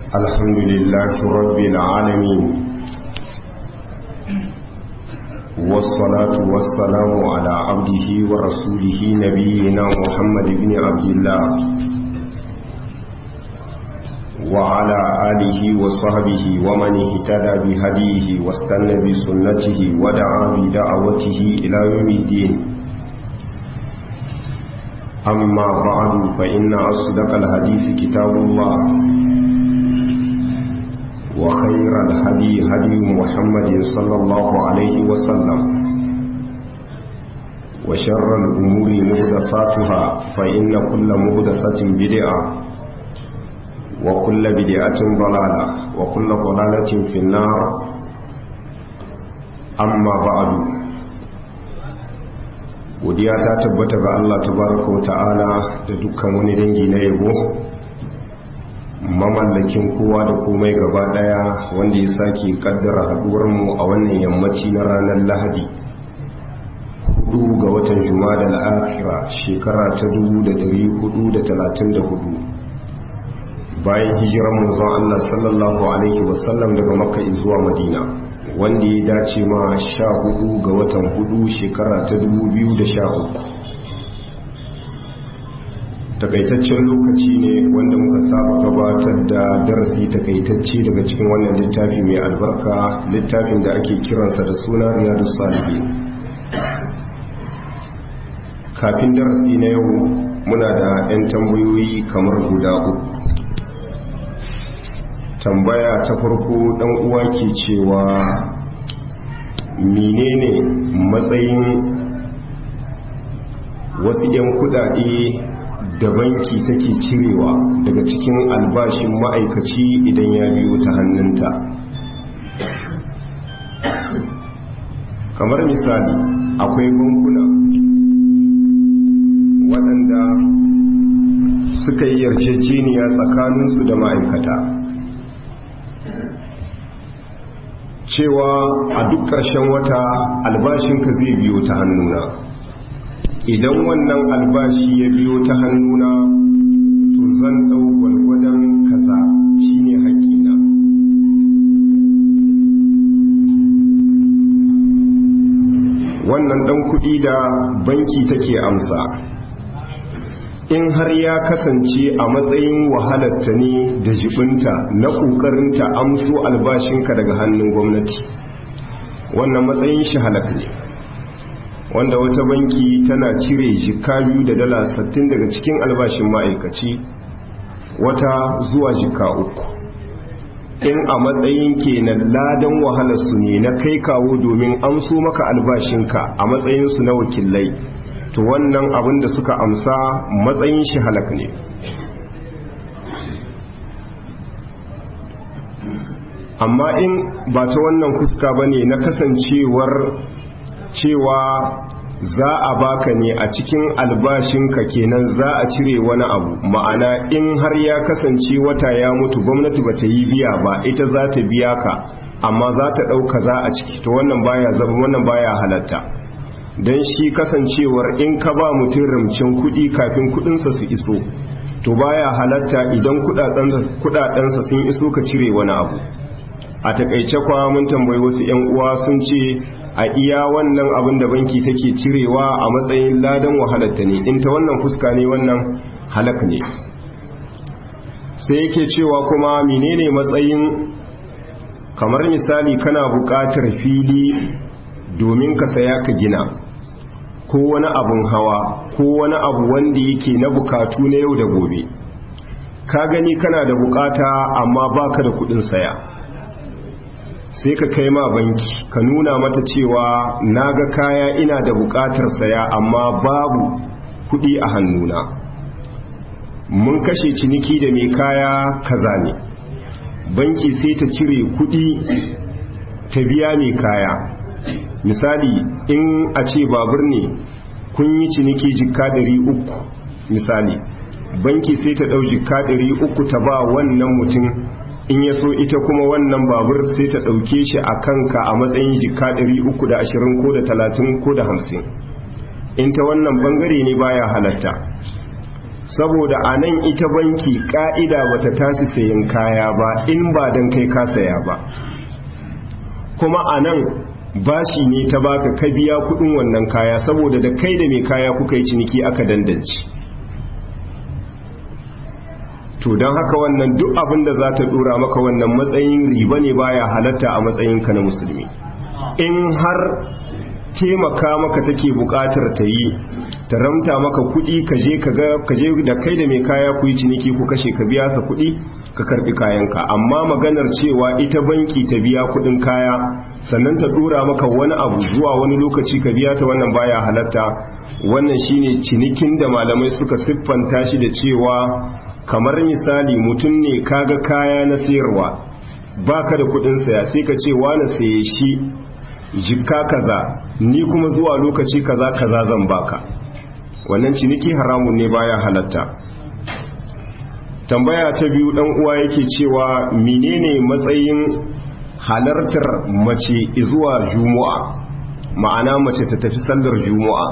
الحمد لله رب العالمين والصلاة والسلام على عبده ورسوله نبينا محمد بن عبد الله وعلى آله وصحبه ومن اهتدى بهديه واستنى بسنته ودعا بدعوته إلى يوم الدين أما بعد فإن أصدق الحديث كتاب الله وخير الهدي هدي محمد صلى الله عليه وسلم وشر الأمور مهدفاتها فإن كل مهدفة بدعة وكل بدعة ضلالة وكل ضلالة في النار أما بعد godiya ta tabbata ga Allah tabaraka wa ta'ala da dukkan wani dangi na yabo mamallakin kowa da komai gaba daya wanda ya sake kaddara haduwar mu a wannan yammaci na ranar Lahadi hudu ga watan Jumada al-Akhira shekara ta 1434 bayan hijirar manzon Allah sallallahu alaihi wasallam daga Makka zuwa Madina wanda ya dace ma sha hudu ga watan hudu shekara ta dubu biyu da sha uku takaitaccen lokaci ne wanda muka saba gabatar da darasi takaitacce daga cikin wannan littafi mai albarka littafin da ake kiransa da suna riyadu salihin kafin darasi na yau muna da 'yan tambayoyi kamar guda uku tambaya ta farko dan uwa ke cewa menene matsayin wasu 'yan kudade da banki take cirewa daga cikin albashin ma'aikaci idan ya biyo ta hannunta kamar misali akwai bankuna waɗanda suka yi yarjejeniya tsakaninsu da ma'aikata cewa a duk ƙarshen wata albashinka zai biyo ta hannuna idan wannan albashi ya biyo ta hannuna to zan ɗau gwalgwadon kaza shine haƙƙina wannan ɗan kuɗi da banki take amsa in har ya kasance a matsayin wahalarta ne da jibinta na ƙoƙarinta amso albashinka daga hannun gwamnati wannan matsayin shi halak ne wanda wata banki tana cire jika biyu da dala sattin daga cikin albashin ma'aikaci wata zuwa jika uku in a matsayin kenan ladan wahalarsu ne na kai kawo domin amso maka albashinka a matsayinsu na wakilai to wannan abin da suka amsa matsayin shi halak ne amma in ba ta wannan fuska ba ne na kasancewar cewa za a baka ne a cikin albashinka kenan za a cire wani abu ma'ana in har ya kasance wata ya mutu gwamnati ba ta yi biya ba ita za ta biya ka amma za ta ɗauka za a ciki to wannan baya zama wannan baya halatta don shi kasancewar in ka ba mutum ramcin kudi kafin kudinsa su iso to baya halatta idan kudadensa sun iso ka cire wani abu a takaice kwa mun tambayi wasu yan uwa sun ce a iya wannan abin da banki take cirewa a matsayin ladan wahalatta ne in ta wannan fuska ne wannan halak ne sai yake cewa kuma menene matsayin kamar misali kana buƙatar fili domin ka saya ka gina ko wani abun hawa ko wani abu wanda yake na bukatu na yau da gobe ka gani kana da bukata amma baka da kudin saya sai ka kai ma banki ka nuna mata cewa naga kaya ina da bukatar saya amma babu kudi a hannuna mun kashe ciniki da mai kaya kaza ne banki sai ta cire kudi ta biya mai kaya misali in a ce babur ne kun yi ciniki jikka uku misali banki sai ta ɗau jikka uku ta ba wannan mutum in ya so ita kuma wannan babur sai ta ɗauke shi a kanka a matsayin jikka uku da ashirin ko da talatin ko da hamsin in ta wannan bangare ne baya halatta saboda a nan ita banki ka'ida bata tashi sayan kaya ba in ba don kai ka saya ba kuma a nan bashi ne ta baka ka biya kudin wannan kaya saboda da kai da mai kaya kuka yi ciniki aka dandance to don haka wannan duk abin da za ta dora maka wannan matsayin riba ne baya halatta a matsayinka na musulmi in har taimaka maka take bukatar ta yi ta ramta maka kudi ka je da kai da mai kaya ku yi ciniki ku kashe ka biya sa kudi ka karbi kayanka amma maganar cewa ita banki ta biya kudin kaya sannan ta dora maka wani abu zuwa wani lokaci ka biya ta wannan baya halatta wannan shine cinikin da malamai suka siffanta shi da cewa kamar misali mutum ne kaga kaya na sayarwa baka da kudin saya sai ka ce wani saye shi jikka kaza ni kuma zuwa lokaci kaza kaza zan baka wannan ciniki haramun ne baya halatta tambaya ta biyu dan uwa yake cewa menene matsayin halartar mace zuwa juma'a ma'ana mace ta tafi sallar juma'a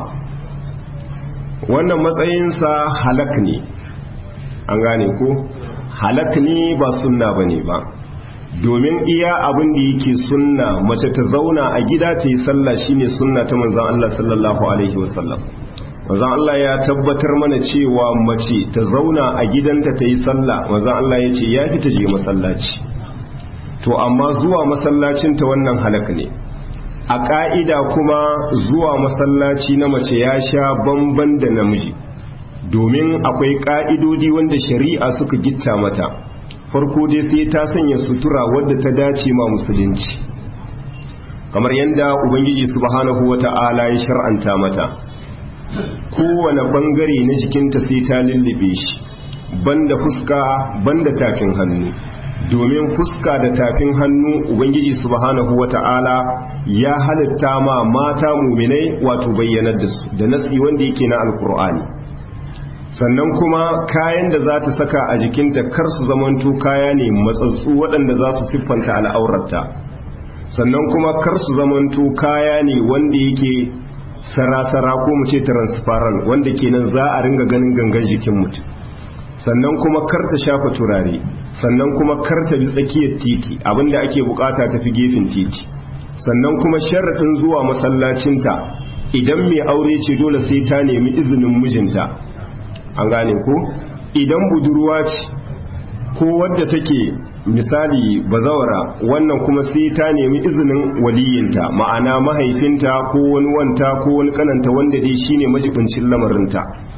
wannan matsayinsa halak ne an gane ko halak ne ba sunna bane ba domin iya abin da yake sunna mace ta zauna a gida ta yi sallah shine sunna ta manzon Allah sallallahu alaihi wasallam manzon Allah ya tabbatar mana cewa mace ta zauna a gidanta ta yi sallah manzon Allah ya ce ya fi ta je masallaci to amma zuwa masallacin ta wannan halak ne a ka'ida kuma zuwa masallaci na mace ya sha bamban da namiji domin akwai ka'idodi wanda shari'a suka gitta mata farko dai sai ta sanya sutura wadda ta dace ma musulunci kamar yadda ubangiji subhanahu wata'ala ya shar'anta mata kowane bangare na jikinta sai ta lullube shi banda fuska banda tafin hannu domin fuska da tafin hannu ubangiji subhanahu wata'ala ya halitta ma mata muminai wato bayyanar da su da nasi wanda yake na alkur'ani sannan kuma kayan da za ta saka a jikinta kar su zamanto kaya ne matsatsu waɗanda za su siffanta al'aurarta sannan kuma kar su zamanto kaya ne wanda yake sarasara ko mu ce transparent wanda kenan za a ringa ganin gangan jikin mutum sannan kuma kar ta shafa turare sannan kuma kar ta bi tsakiyar titi abinda ake bukata tafi gefen titi sannan kuma sharaɗin zuwa masallacinta idan mai aure ce dole sai ta nemi izinin mijinta an gane ko idan budurwa ce ko wadda take misali bazawara wannan kuma sai ta nemi izinin waliyinta ma'ana mahaifinta ko wani wanta ko wani kananta wanda dai shine majibincin lamarinta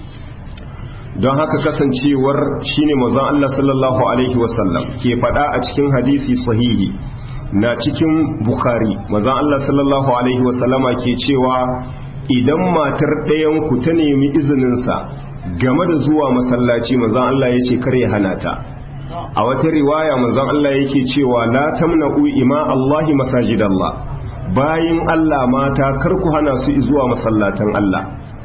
don haka kasancewar shine manzon Allah sallallahu alaihi wasallam ke faɗa a cikin hadisi sahihi na cikin bukhari manzon Allah sallallahu alaihi wasallama ke cewa idan matar ɗayan ku ta nemi izininsa game da zuwa masallaci manzon Allah ya ce kare hana ta a wata riwaya manzon Allah yake cewa la tamna'u ima Allahi masajidallah bayin Allah mata kar ku hana su zuwa masallatan Allah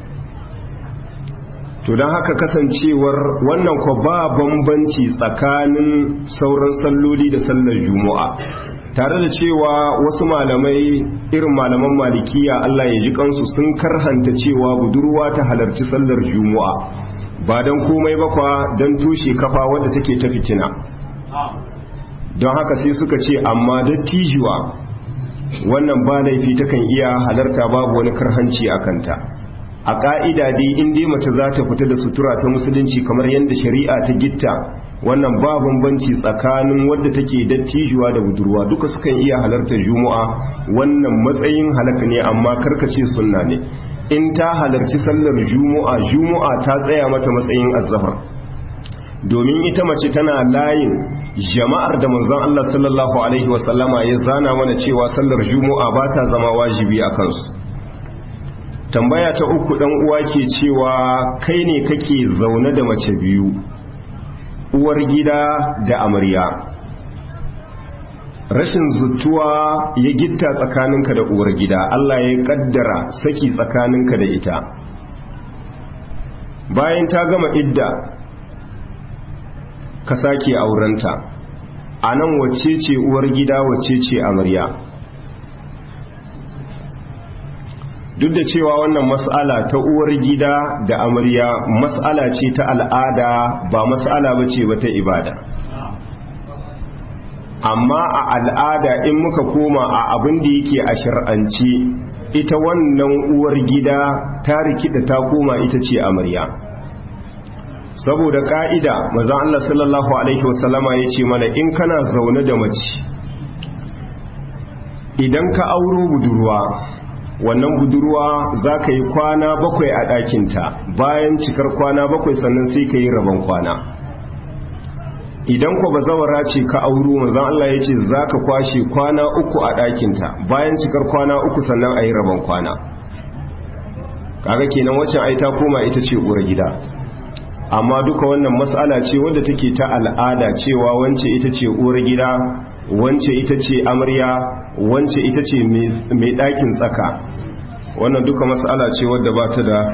to don haka kasancewar wannan ko ba bambanci tsakanin sauran salloli da sallar juma'a tare da cewa wasu malamai irin malaman malikiya Allah ya ji kansu sun karhanta cewa budurwa ta halarci sallar juma'a ba don komai ba kwa don tushe kafa wadda take ta fitina don haka sai suka ce amma dattijuwa wannan ba laifi takan iya halarta babu wani karhanci a kanta a ƙa'ida dai in dai mace za ta fita da sutura ta musulunci kamar yadda shari'a ta gitta wannan ba bambanci tsakanin wadda take dattijuwa da budurwa duka sukan iya halartar juma'a wannan matsayin halaka ne amma karkace sunna ne in ta halarci sallar juma'a juma'a ta tsaya mata matsayin azzahar domin ita mace tana layin jama'ar da manzon Allah sallallahu alaihi wasallama ya zana mana cewa sallar juma'a ba ta zama wajibi a kansu tambaya ta uku dan uwa ke cewa kai ne kake zaune da mace biyu uwar gida da amarya rashin zutuwa ya gitta tsakaninka da uwar gida Allah ya kaddara saki tsakaninka da ita bayan ta gama idda ka sake aurenta a nan wacce ce uwar gida wacce ce amarya duk da cewa wannan mas'ala ta uwar gida da amarya mas'ala ce ta al'ada ba mas'ala ba ce ba ta ibada amma a al'ada in muka koma a abin da yake a shir'ance ita wannan uwar gida ta rikida ta koma ita ce amarya saboda ka'ida maza Allah sallallahu alaihi wasallama ya ce mana in kana zaune da mace idan ka auro budurwa wannan budurwa za ka yi kwana bakwai a ɗakinta bayan cikar kwana bakwai sannan sai ka yi rabon kwana idan kwa bazawara ce ka auro manzan Allah ya ce za ka kwashe kwana uku a ɗakinta bayan cikar kwana uku sannan a yi rabon kwana kaga kenan waccan ai ta koma ita ce uwar gida amma duka wannan matsala ce wadda take ta al'ada cewa wance ita ce uwar gida wance ita ce amarya wance ita ce mai ɗakin tsaka wannan duka matsala ce wadda ba ta da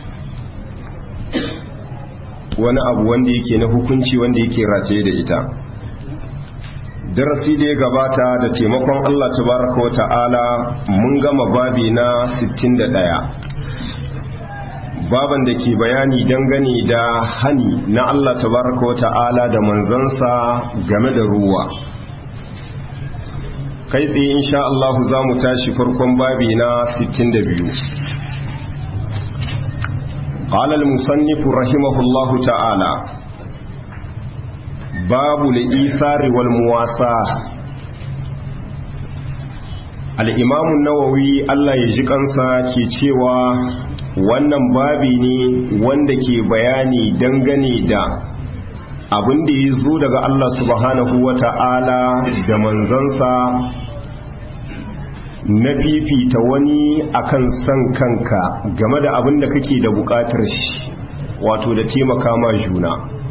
wani abu wanda yake na hukunci wanda yake rataye da ita darasi da ya gabata da taimakon Allah tabaraka wa ta'ala mun gama babi na 61 baban da ke bayani dangane da hani na Allah tabaraka wa ta'ala da manzansa game da ruwa kai tsaye insha Allah za mu tashi farkon babi na 62 قال المصنف رحمه الله تعالى باب الإيثار والمواساة الإمام النووي الله يجيكنسا ke cewa wannan babi ne wanda ke bayani dangane da abin da ya zo daga Allah subhanahu wa ta'ala da manzansa na fifita wani akan san kanka game da abin da kake da bukatar shi wato da taimaka ma juna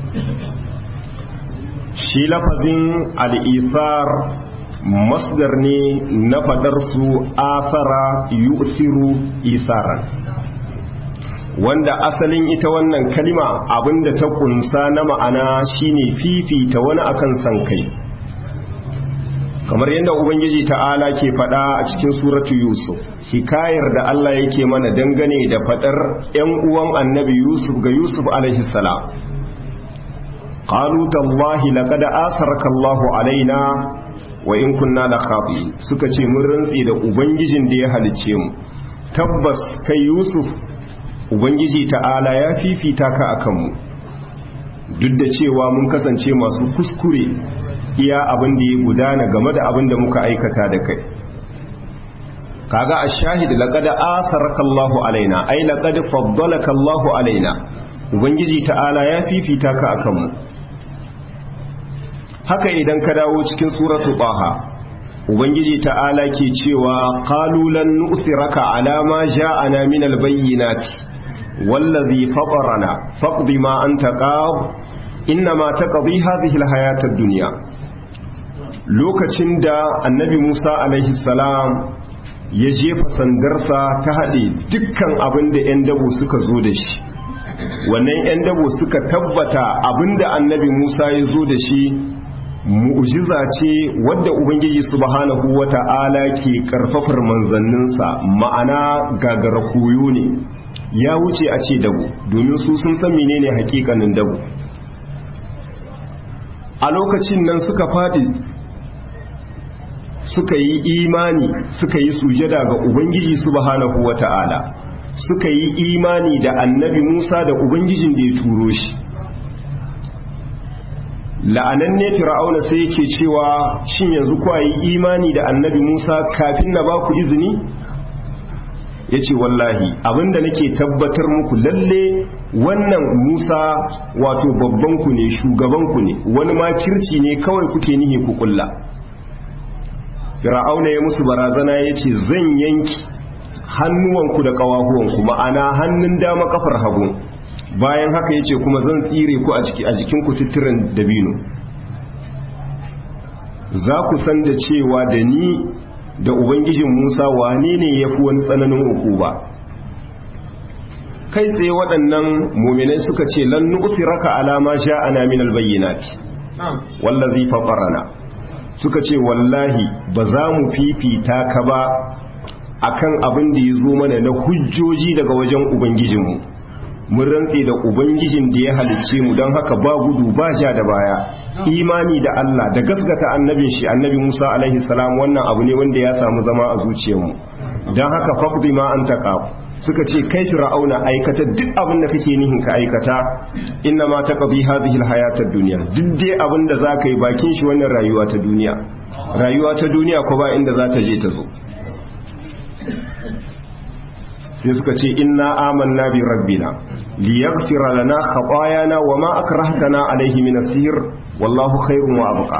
shi lafazin al'isar masdar ne na fadar su asara yu'siru isaran wanda asalin ita wannan kalima abinda ta kunsa na ma'ana shine fifita wani akan san kai kamar yadda ubangiji ta'ala ke fada a cikin suratu yusuf hikayar da Allah yake mana dangane da fadar yan uwan annabi yusuf ga yusuf alaihi salam qalu tallahi laqad asaraka Allah alaina wa in kunna la khati suka ce mun rantsi da ubangijin da ya halice mu tabbas kai yusuf ubangiji ta'ala ya fifita ka akan mu duk da cewa mun kasance masu kuskure iya abin da ya gudana game da abin da muka aikata da kai kaga ash-shahid laqad atharaka Allahu alaina ay laqad faddalaka Allahu alaina ubangiji ta'ala ya fifita ka akan mu haka idan ka dawo cikin suratu taha ubangiji ta'ala ke cewa qalu lan nu'thiraka ala ma ja'ana min al-bayyinati wallazi fatarana faqdi ma anta qad innama taqdi hadhihi al-hayata ad-dunya lokacin da annabi Musa alaihi salam ya jefa sandarsa ta haɗe dukkan abin da 'yan dabo suka zo da shi wannan 'yan dabo suka tabbata abin da annabi Musa ya zo da shi mu'jiza ce wadda ubangiji subhanahu wata'ala ke karfafar manzanninsa ma'ana gagara koyo ne ya wuce a ce dabo domin su sun san menene hakikanin dabo a lokacin nan suka faɗi suka yi imani suka yi sujada ga ubangiji subhanahu wata'ala suka yi imani da annabi Musa da ubangijin da ya turo shi la'ananne fir'auna sai yake cewa shin yanzu ku yi imani da annabi Musa kafin na ba ku izini yace wallahi abinda nake tabbatar muku lalle wannan Musa wato babban ku ne shugaban ku ne wani ma kirci ne kawai kuke nihi ku kulla fir'auna ya musu barazana yace zan yanki hannuwanku da ƙawahuwanku ma'ana hannun dama kafar hagu bayan haka yace kuma zan tsire ku a jikin ku titirin dabino za ku san da cewa da ni da ubangijin Musa wane ne ya fi wani tsananin uku ba kai tsaye waɗannan muminai suka ce lan nu'siraka ala ma sha'ana min albayyinati wallazi fatarana suka ce wallahi ba za mu fifita ka ba akan abin da ya zo mana na hujjoji daga wajen ubangijinmu mun rantse da ubangijin da ya halicce mu don haka ba gudu ba ja da baya imani da Allah da gaskata annabin shi annabi Musa alaihi salam wannan abu ne wanda ya samu zama a zuciyarmu don haka faqdi ma anta qaf suka ce kai fir'auna aikata duk abin da kake nihin ka aikata inna ma taqdi hadhihi alhayatad dunya duk dai abin da zaka yi bakin shi wannan rayuwa ta duniya rayuwa ta duniya ko ba inda za ta je ta zo sai suka ce inna amanna bi rabbina liyaghfira lana khatayana wama akrahtana alayhi min as-sihr wallahu khairun wa abqa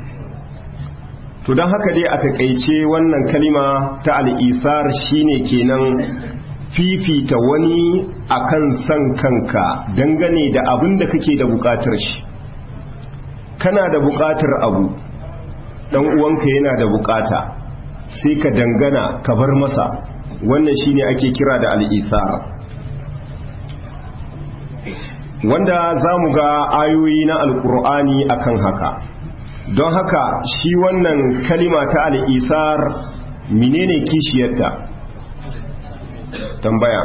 to dan haka dai a takeice wannan kalima ta al-isar shine kenan fifita wani akan san kanka dangane da abin da kake da bukatar shi kana da bukatar abu dan uwanka yana da bukata sai ka dangana ka bar masa wannan shine ake kira da al'isar wanda za mu ga ayoyi na alkur'ani akan haka don haka shi wannan kalima ta al'isar menene kishiyarta tambaya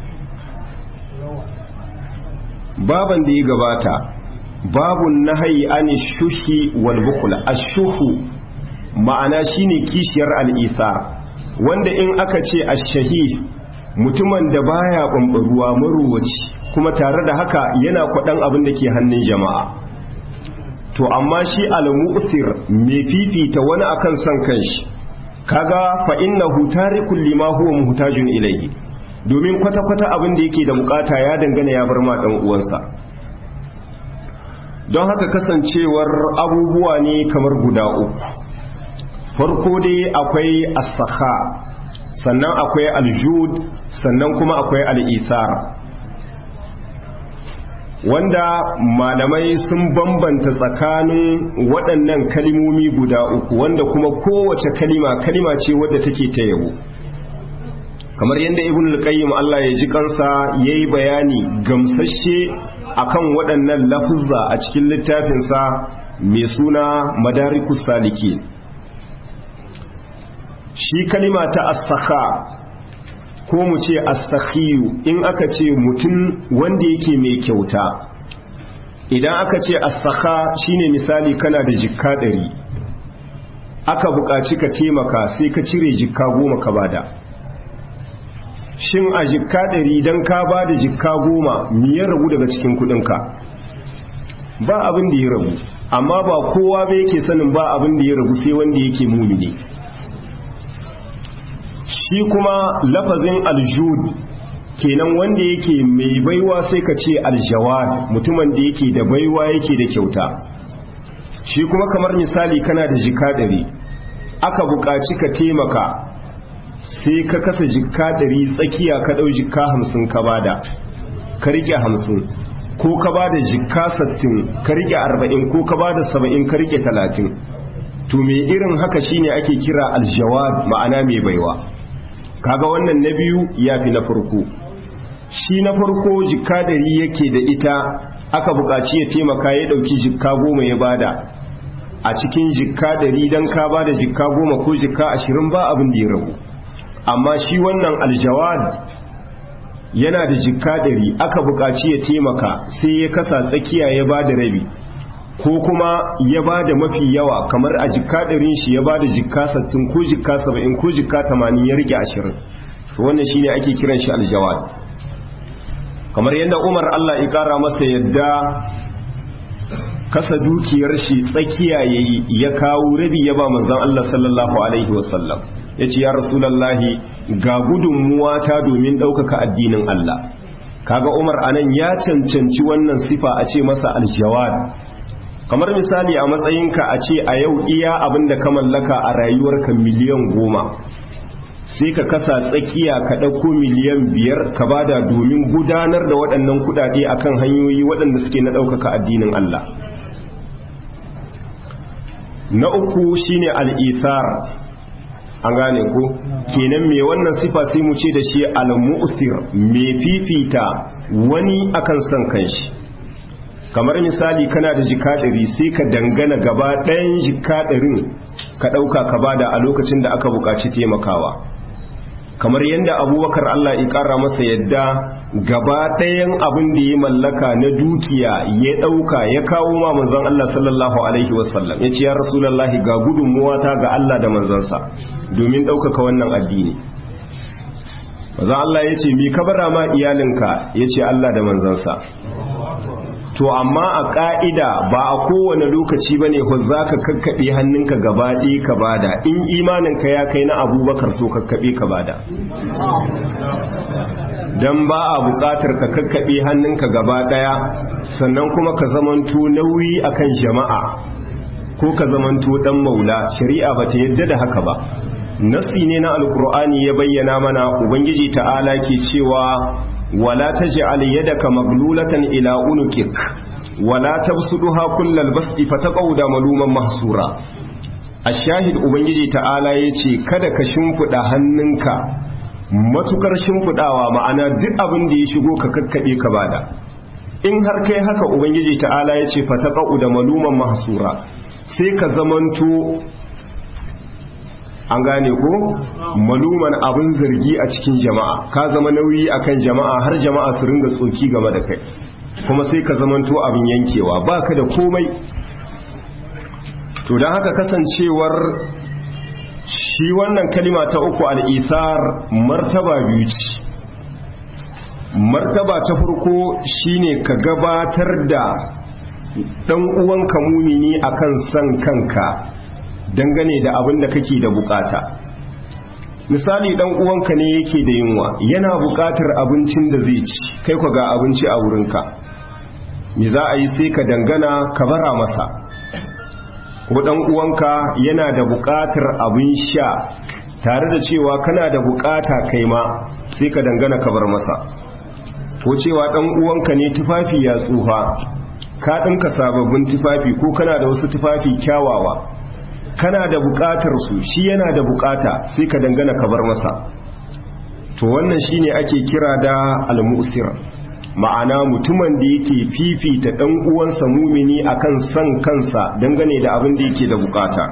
baban da ya gabata babun nahayi an shuhi wal bukula ashuhu ma'ana shine kishiyar al'isar wanda in aka ce ashahi mutumin da baya ɓamɓaruwa maruwaci kuma tare da haka yana kwaɗan abin da ke hannun jama'a to amma shi al-mu'sir mai fifita wani akan son kanshi kaga fa innahu tarikul lima huwa muhtajun ilayhi domin kwata-kwata abin da yake da bukata ya dangana ya bar ma dan uwansa don haka kasancewar abubuwa ne kamar guda uku farko dai akwai as-sakha sannan akwai al-jud sannan kuma akwai al-ithar wanda malamai sun bambanta tsakanin waɗannan kalimomi guda uku wanda kuma kowace kalima kalima ce wadda take ta yabo kamar yadda ibn al-qayyim Allah ya ji kansa yayi bayani gamsashe akan waɗannan lafuzza a cikin littafinsa mai suna madarikus salikin shi kalima ta as-sakha ko mu ce astakhiyu in aka ce mutum wanda yake mai kyauta idan aka ce astakha shine misali kana da jikka ɗari aka buƙaci ka taimaka sai ka cire jikka goma ka bada shin a jikka ɗari don ka bada jikka goma miyar rabu daga cikin kuɗinka ba abin da ya rabu amma ba kowa ba yake sanin ba abin da ya rabu sai wanda yake mumini shi kuma lafazin aljud kenan wanda yake mai baiwa sai ka ce aljawad mutumin da yake da baiwa yake da kyauta shi kuma kamar misali kana da jika ɗari aka buƙaci ka taimaka sai ka kasa jika ɗari tsakiya ka ɗau jika hamsin ka bada ka riƙe hamsin ko ka bada jika sattin ka riƙe arba'in ko ka bada saba'in ka riƙe talatin to mai irin haka shine ake kira aljawad ma'ana mai baiwa kaga wannan na biyu ya fi na farko shi na farko jikka dari yake da ita aka buƙaci ya taimaka ya ɗauki jikka goma ya bada a cikin jikka dari don ka bada jikka goma ko jikka ashirin ba abin da ya ragu amma shi wannan aljawad yana da jikka dari aka buƙaci ya taimaka sai ya kasa tsakiya ya bada rabi ko kuma ya ba da mafi yawa kamar a jikka ɗarin shi ya ba da jikka sattin ko jikka saba'in ko jikka tamanin ya rike ashirin wannan shine ake kiran shi aljawad kamar yadda umar allah ya ƙara masa yadda kasa dukiyar shi tsakiya ya yi ya kawo rabi ya ba manzan allah sallallahu alaihi wasallam ya ce ya rasulallahi ga gudunmuwa ta domin ɗaukaka addinin allah kaga umar anan ya cancanci wannan sifa a ce masa aljawad kamar misali a matsayinka a ce a yau iya abin da ka mallaka a rayuwarka miliyan goma sai ka kasa tsakiya ka ɗauko miliyan biyar ka bada domin gudanar da waɗannan kuɗaɗe akan hanyoyi waɗanda suke na ɗaukaka addinin Allah na uku shine al'isar an gane ko kenan mai wannan sifa sai mu ce da shi al-mu'sir mai fifita wani akan son kanshi kamar misali kana da jika ɗari sai ka dangana gaba ɗayan jika ɗarin ka ɗauka ka bada a lokacin da aka buƙaci taimakawa kamar yadda abubakar Allah ya ƙara masa yadda gaba ɗayan abin da ya mallaka na dukiya ya ɗauka ya kawo ma manzon Allah sallallahu alaihi wasallam ya ce ya rasulallahi ga gudunmuwata ga Allah da manzansa domin ɗaukaka wannan addini manzon Allah ya ce mi ka bara ma iyalinka ya ce Allah da manzansa to amma a ƙa'ida ba a kowane lokaci ba ne za ka kakkaɓe hannunka gaba ɗaya ka bada in imaninka ya kai na abubakar to kakkaɓe ka bada don ba a buƙatar ka kakkaɓe hannunka gaba ɗaya sannan kuma ka zamanto nauyi akan jama'a ko ka zamanto ɗan maula shari'a ba ta yadda da haka ba nasi ne na alkur'ani ya bayyana mana ubangiji ta'ala ke cewa ولا تجعل يدك مغلولة إلى عنقك ولا تبسطها كل البسط فتقعد ملوما محسورا الشاهد ubangiji ta'ala yace kada ka shimfida hannunka matukar shimfidawa ma'ana duk abin da ya shigo ka kakkabe ka bada in har kai haka ubangiji ta'ala yace fataqa'u da maluman mahsura sai ka zamanto an gane ko maluman abin zargi a cikin jama'a ka zama nauyi akan jama'a har jama'a su ringa tsoki game da kai kuma sai ka zamanto abin yankewa baka da komai to don haka kasancewar shi wannan kalima ta uku al'isar martaba biyu ce martaba ta farko shine ka gabatar da ɗan uwanka mumini akan san kanka dangane da abin da kake da bukata misali dan uwanka ne yake da yunwa yana bukatar abincin da zai ci kai ku ga abinci a wurinka me za a yi sai ka dangana ka bara masa ko dan uwanka yana da bukatar abin sha tare da cewa kana da bukata kai ma sai ka dangana ka bar masa ko cewa dan uwanka ne tufafi ya tsufa ka dinka sababbin tufafi ko kana da wasu tufafi kyawawa kana da bukatar su shi yana da bukata sai ka dangana ka bar masa to wannan shine ake kira da al-mu'sir ma'ana mutumin da yake fifita dan uwansa mumini akan san kansa dangane da abin da yake da bukata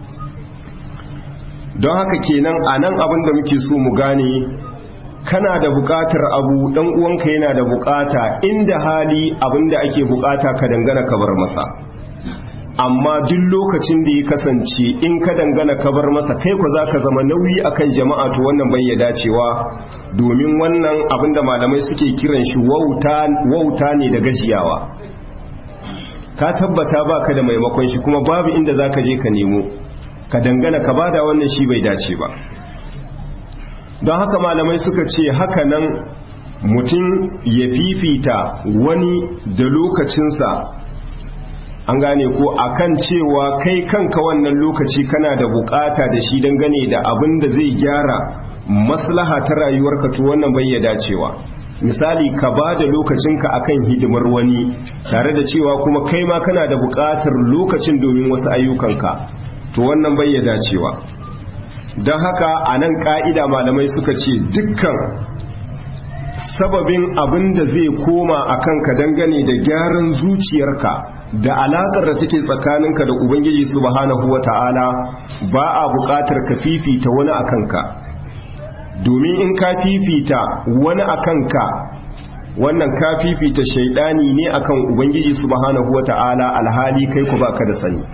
don haka kenan anan abin da muke so mu gane kana da bukatar abu dan uwanka yana da bukata inda hali abin da ake bukata ka dangana ka bar masa amma duk lokacin da ya kasance in ka dangana ka bar masa kai ku zaka zama nauyi akan jama'a to wannan bai ya dacewa domin wannan abinda malamai suke kiran shi wauta wauta ne da gajiyawa ka tabbata baka da maimakon shi kuma babu inda zaka je ka nemo ka dangana ka bada wannan shi bai dace ba don haka malamai suka ce haka nan mutum ya fifita wani da lokacinsa an gane ko akan cewa kai kanka wannan lokaci kana da bukata da shi dangane da abin da zai gyara maslaha ta rayuwarka to wannan bai ya dacewa misali ka ba da lokacinka akan hidimar wani tare da cewa kuma kai ma kana da bukatar lokacin domin wasu ayyukanka to wannan bai ya dacewa don haka a nan ka'ida malamai suka ce dukkan sababin abin da zai koma a kanka dangane da gyaran zuciyarka da alaƙar da take tsakaninka da ubangiji subhanahu wata'ala ba a buƙatar ka fifita wani a kanka domin in ka fifita wani a kanka wannan ka fifita shaidani ne akan ubangiji subhanahu wata'ala alhali kai ku baka da sani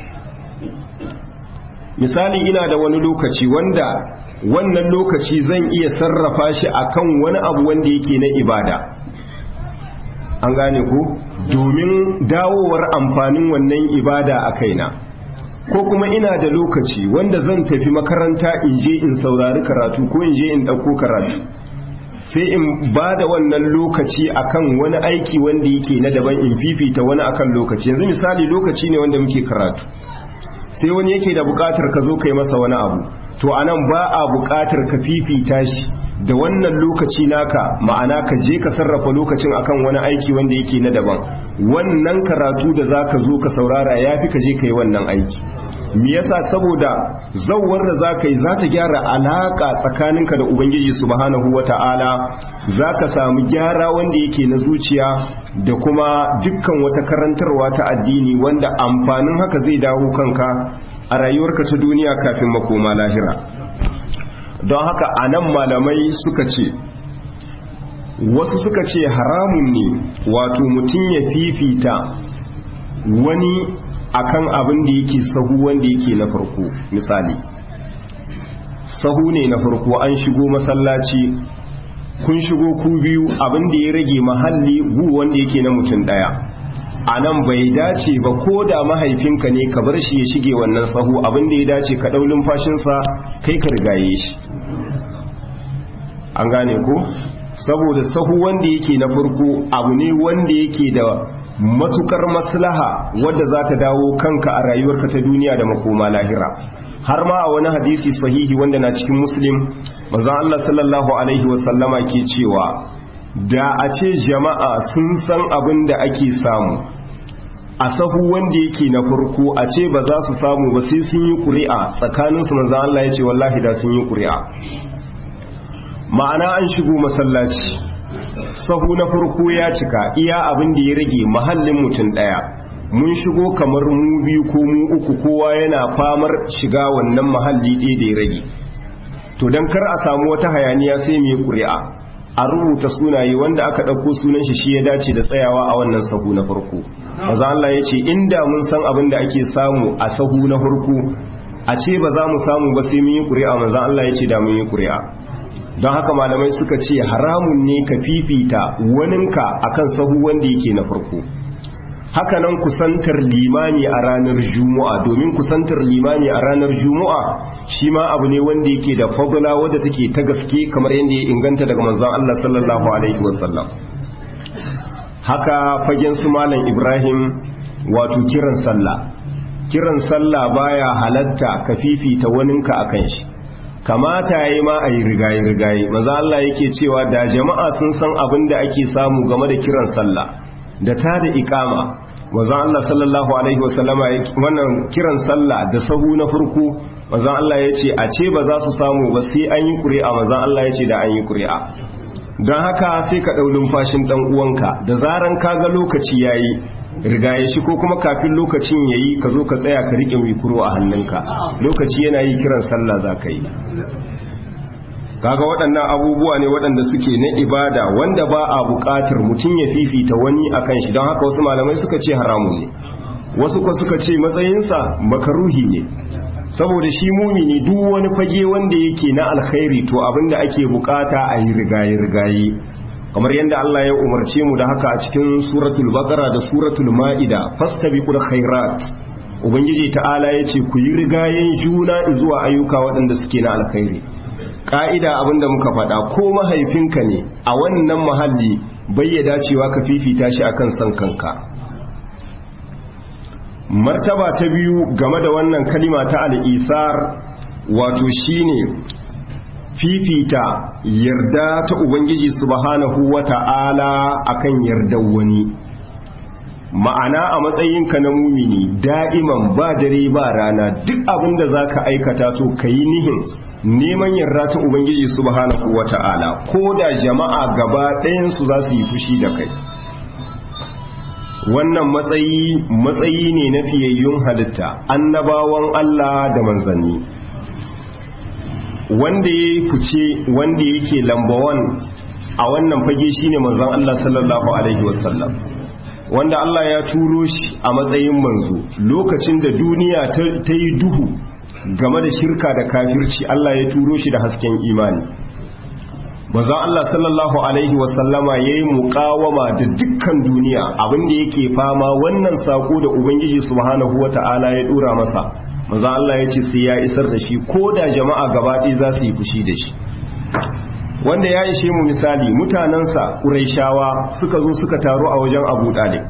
misali ina da wani lokaci wanda wannan lokaci zan iya sarrafa shi akan wani abu wanda yake na ibada an gane ku domin dawowar amfanin wannan ibada a kaina ko kuma ina da lokaci wanda zan tafi makaranta in je in saurari karatu ko in je in ɗauko karatu sai in ba da wannan lokaci akan wani aiki wanda yake na daban in fifita wani akan lokaci yanzu misali lokaci ne wanda muke karatu sai wani yake da bukatar ka zo kai masa wani abu to anan ba a bukatar ka fifita shi da wannan lokaci naka ma'ana ka je ka sarrafa lokacin akan wani aiki wanda yake na daban wannan karatu da zaka zo ka saurara yafi ka je kai wannan aiki me yasa saboda zawwar da zaka yi za ta gyara alaka tsakaninka da ubangiji subhanahu wata'ala zaka samu gyara wanda yake na zuciya da kuma dukkan wata karantarwa ta addini wanda amfanin haka zai dawo kanka a rayuwarka ta duniya kafin makoma lahira don haka a nan malamai suka ce wasu suka ce haramun ne wato mutum ya fifita wani akan abin da yake sahu wanda yake na farko misali sahu ne na farko an shigo masallaci kun shigo ku biyu abin da ya rage mahalli gu wanda yake na mutum daya a nan bai dace ba ko da mahaifinka ne ka bar shi ya shige wannan sahu abin da ya dace ka ɗaulin fashinsa kai ka rigaye shi an gane ko saboda sahu wanda yake na farko abu ne wanda yake da matukar maslaha wadda za ta dawo kanka a rayuwarka ta duniya da makoma lahira har ma a wani hadisi sahihi wanda na cikin muslim manzon Allah sallallahu alaihi wasallama ke cewa da a ce jama'a sun san abin da ake samu a sahu wanda yake na farko a ce ba za su samu ba sai sun yi ƙuri'a tsakaninsu manzon Allah ya ce wallahi da sun yi ƙuri'a ma'ana an shigo masallaci sahu na farko ya cika iya abin da ya rage mahallin mutum daya mun shigo kamar mu biyu ko mu uku kowa yana famar shiga wannan mahalli ɗaya da ya rage to don kar a samu wata hayaniya sai mai ƙuri'a a rubuta sunaye wanda aka ɗauko sunan shi shi ya dace da tsayawa a wannan sahu na farko maza Allah ya ce inda mun san abin da ake samu a sahu na farko a ce ba za mu samu ba sai mun yi ƙuri'a maza Allah ya ce da mun yi ƙuri'a don haka malamai suka ce haramun ne ka fifita waninka akan sahu wanda yake na farko hakanan kusantar limani a ranar juma'a domin kusantar limani a ranar juma'a shi ma abu ne wanda yake da fadla wadda take ta gaske kamar yadda ya inganta daga manzon Allah sallallahu alaihi wasallam haka fagen su malam Ibrahim wato kiran sallah kiran sallah baya halatta ka fifita waninka akan shi kamata ya yi ma a yi rigaye-rigaye maza Allah yake cewa da jama'a sun san abin da ake samu game da kiran sallah da ta da ikama maza Allah sallallahu alaihi wasallama wannan kiran sallah da sahu na farko maza Allah ya ce a ce ba za su samu ba sai an yi ƙuri'a maza Allah ya ce da an yi ƙuri'a don haka sai ka ɗau lumfashin ɗan uwanka da zaran ka ga lokaci ya yi rigaye shi ko kuma kafin lokacin ya yi ka zo ka tsaya ka riƙe mikuro a hannunka lokaci yana yi kiran sallah za ka yi kaga waɗannan abubuwa ne waɗanda suke na ibada wanda ba a buƙatar mutum ya fifita wani a kan shi don haka wasu malamai suka ce haramun ne wasu ko suka ce matsayinsa makaruhi ne saboda shi mumini duk wani fage wanda yake na alkhairi to abinda ake bukata a yi rigaye-rigaye kamar yadda Allah ya umarce mu da haka a cikin suratul baqara da suratul ma'ida fastabiqul khairat ubangiji ta'ala yace ku yi rigayen juna zuwa ayyuka waɗanda suke na alkhairi ka'ida abinda muka faɗa ko mahaifinka ne a wannan mahalli bayyada cewa ka fifita shi akan san kanka martaba ta biyu game da wannan kalima ta al'isar wato shine fifita yarda ta ubangiji subhanahu wata'ala akan yardar wani ma'ana a matsayinka na mumini da'iman ba dare ba rana duk abin da za ka aikata to ka yi nihin neman yarda ta ubangiji subhanahu wata'ala ko da jama'a gaba ɗayansu za su yi fushi da kai wannan matsayi matsayi ne na fiyayyun halitta annabawan Allah da manzanni wanda ya fice wanda yake lambawan a wannan fage shine manzon Allah sallallahu alaihi wasallam wanda Allah ya turo shi a matsayin manzo lokacin da duniya ta yi duhu game da shirka da kafirci Allah ya turo shi da hasken imani maza Allah sallallahu Alaihi wasallama ya yi muƙawama da dukkan duniya abinda yake fama wannan saƙo da Ubangiji subhanahu wa ta'ala ya ɗora masa maza Allah ya ce sai ya isar da shi ko da jama'a gabaɗi za su yi fushi da shi wanda ya ishe mu misali mutanensa ƙuraishawa suka zo suka taru a wajen abu ɗalib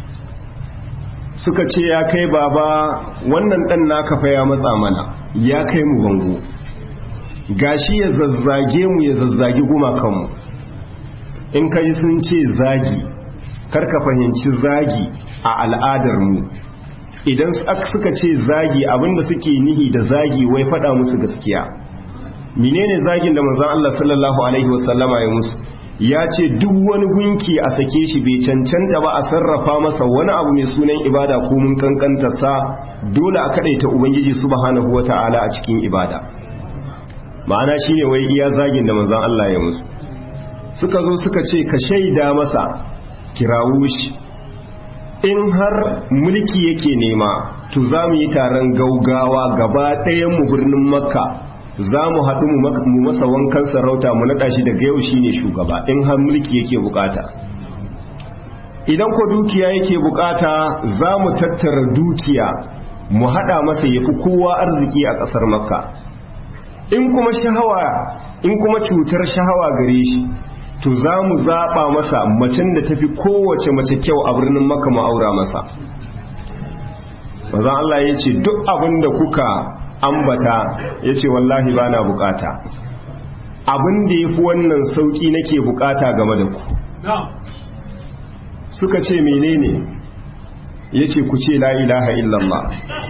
suka ce ya kai baba wannan ɗan naka fa ya matsa mana ya kai mu bango gashi ya zazzage mu ya zazzagi gumakanmu in ka ji sun ce zagi karka fahimci zagi a al'adarmu idan suka ce zagi abinda suke nihi da zagi wai fada musu gaskiya menene zagin da manzon Allah sallallahu alaihi wasallama ya musu ya ce duk wani gunki a sake shi bai cancanta ba a sarrafa masa wani abu mai sunan ibada ko mun kankanta sa dole a kadaita ubangiji subhanahu wataala a cikin ibada ma'ana shine wai iya zagin da manzon Allah ya musu suka zo suka ce ka shaida masa kirawo shi in har mulki yake nema to za mu yi taron gaugawa gaba ɗayan mu birnin makka za mu haɗu mu masa wankan sarauta mu naɗa shi daga yau shine shugaba in har mulki yake bukata idan ko dukiya yake bukata za mu tattara dukiya mu haɗa masa ya fi kowa arziki a ƙasar makka in kuma shahawa in kuma cutar shahawa gare shi to za mu zaɓa masa macen da tafi kowace mace kyau a birnin maka ma'aura masa mazan Allah ya ce duk abin da kuka ambata ya ce wallahi ba na bukata abin da ya fi wannan sauƙi nake bukata game da ku suka ce menene ya ce ku ce la ilaha illallah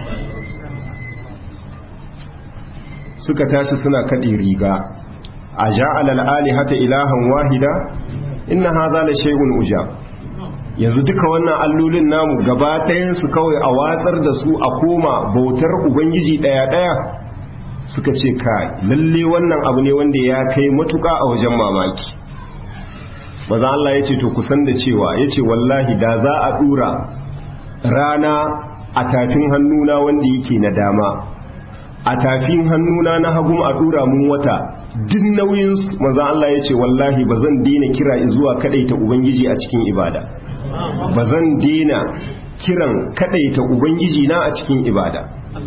suka tashi suna kaɗe riga a ja'ala al'alihata ilahan wahida inna hadha la shay'un ujab yanzu duka wannan allolin namu gaba ɗayan su kawai a watsar da su a koma bautar ubangiji ɗaya ɗaya suka ce kai lalle wannan abu ne wanda ya kai matuka a wajen mamaki maza Allah ya ce to kusan da cewa ya ce wallahi da za a ɗura rana a tafin hannuna wanda yake na dama a tafin hannuna na hagun a ɗura mun wata duk nauyin maza Allah ya ce wallahi ba zan daina kira zuwa kadaita ubangiji a cikin ibada ba zan daina kiran kadaita ubangiji na a cikin ibada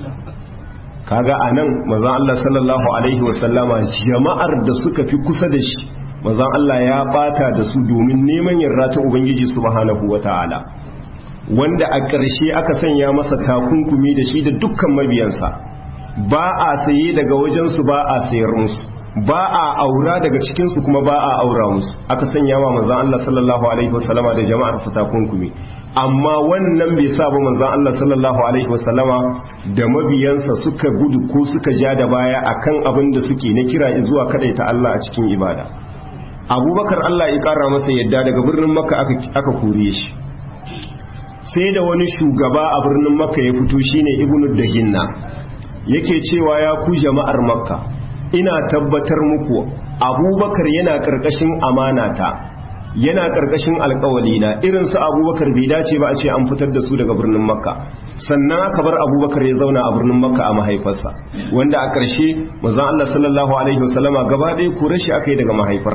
kaga anan maza Allah sallallahu alaihi wasallama jama'ar da suka fi kusa da shi maza Allah ya bata da su domin neman yarda ta ubangiji subhanahu wataala wanda a ƙarshe aka sanya masa takunkumi da shi da dukkan mabiyansa ba a saye daga wajensu ba a sayar musu ba a aura daga cikinsu kuma ba a aura musu aka sanya wa manzan Allah sallallahu alaihi wasallama da jama'ar sa takunkumi amma wannan bai sa ba manzan Allah sallallahu alaihi wasallama da mabiyansa suka gudu ko suka ja da baya akan abin da suke na kira zuwa kadaita Allah a cikin ibada abubakar Allah ya kara masa yadda daga birnin makka aka kore shi sai da wani shugaba a birnin makka ya fito shine ibnu daginna yake cewa ya ku jama'ar makka ina tabbatar muku abubakar yana karkashin amanata yana karkashin alkawalina irin su abubakar bai dace ba a ce an fitar da su daga birnin makka sannan aka bar abubakar ya zauna a birnin makka a mahaifarsa wanda a ƙarshe mazan allah sallallahu alaihi wasallama gaba ɗaya kore shi aka yi daga mahaifar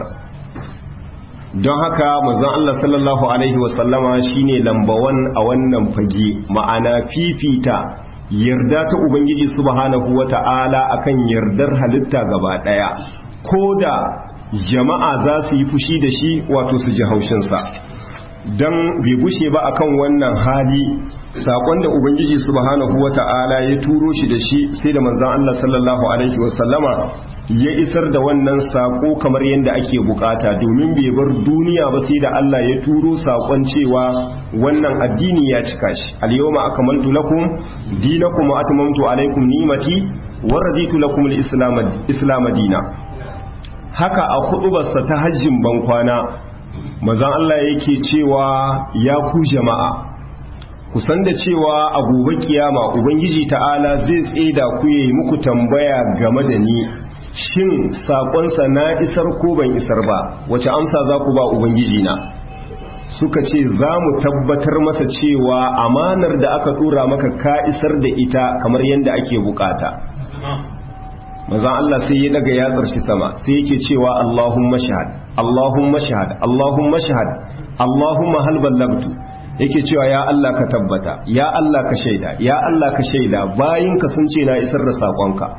don haka mazan allah sallallahu alaihi wasallama shine lambawan a wannan fage ma'ana fifita yarda ta ubangiji subhanahu wata'ala akan yardar halitta gaba daya ko da jama'a za su yi fushi da shi wato su ji haushinsa don bai gushe ba akan wannan hali sakon da ubangiji subhanahu wata'ala ya turo shi da shi sai da manzon Allah sallallahu alaihi wasallama ya isar da wannan sako kamar yadda ake bukata domin bai bar duniya ba sai da Allah ya turo sakon cewa wannan addini ya cika shi al-yawma akmaltu lakum dinakum wa atmamtu alaykum ni'mati wa raditu lakum al-islam dina haka a hudubarsa ta hajjin bankwana manzon Allah yake cewa ya ku jama'a kusan da cewa a gobe kiyama ubangiji ta'ala zai tseda ku yayi muku tambaya game da ni shin sakonsa na isar ko ban isar ba wace amsa za ku ba ubangiji na suka ce za mu tabbatar masa cewa amanar da aka tura maka ka isar da ita kamar yadda ake bukata mazan Allah sai ya daga yatsar shi sama sai yake cewa Allahumma shahad Allahumma shahad Allahumma shahad Allahumma hal ballagtu yake cewa ya Allah ka tabbata ya Allah ka shaida ya Allah ka shaida bayinka sun ce na isar da sakonka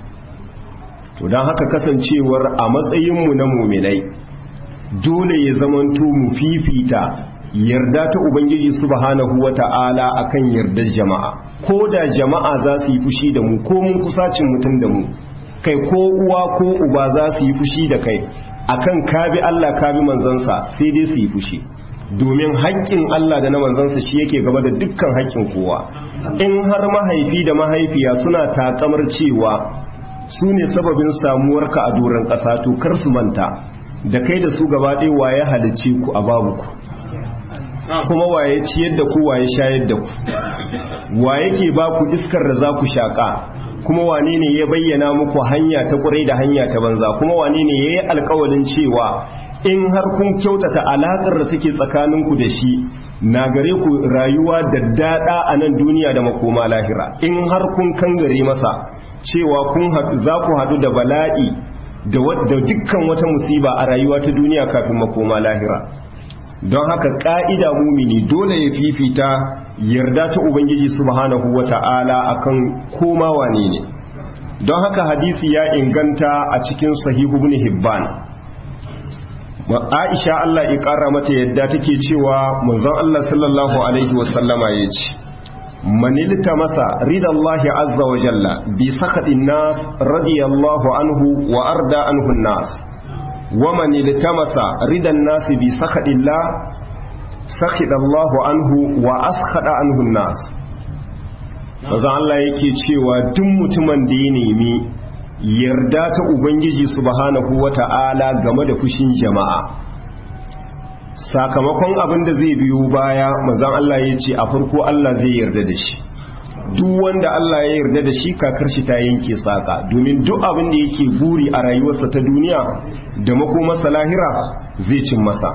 to don haka kasancewar a matsayinmu na muminai dole ya zamanto mu fifita yarda ta ubangiji subhanahu wata'ala akan yardar jama'a ko da jama'a za su yi fushi da mu ko mun kusacin mutum da mu kai ko uwa ko uba za su yi fushi da kai akan kabi Allah kabi manzansa sai dai su yi fushi domin haƙƙin Allah da na manzansa shi yake gaba da dukkan haƙƙin kowa in har mahaifi da mahaifiya suna takamar cewa su ne sababin samuwarka a doron ƙasa to kar su manta da kai da su gaba ɗaya waye halicce ku a babu ku kuma waye ciyar da ku waye shayar da ku waye ke ba ku iskar da za ku shaƙa kuma wane ne ya bayyana muku hanya ta ƙurai da hanya ta banza kuma wane ne ya yi alkawalin cewa in har kun kyautata alaƙar da take tsakaninku da shi na gare ku rayuwa da daɗa a nan duniya da makoma lahira in har kun kangare masa cewa kun za ku haɗu da bala'i da dukkan wata musiba a rayuwa ta duniya kafin makoma lahira don haka ƙa'ida mumini dole ya fifita yarda ta ubangiji subhanahu wata'ala akan koma wane ne don haka hadisi ya inganta a cikin sahihu ibn hibban Aisha Allah ya ƙara mata yadda take cewa manzon Allah sallallahu alaihi wasallama ya ce manilta masa ridallahi azza wa jalla bi sakhatin nas radiyallahu anhu wa arda anhu nas wa manilta masa ridan nas bi sakhatillah sakhidallahu anhu wa askhada anhu nas manzon Allah yake cewa duk mutumin da ya nemi yarda ta Ubangiji subhanahu wa ta'ala game da fushin jama'a sakamakon abin da zai biyo baya mazan Allah ya ce a farko Allah zai yarda da shi duk wanda Allah ya yarda da shi kakar shi ta yanke saka domin duk abin da yake buri a rayuwarsa ta duniya da makomarsa lahira zai cin masa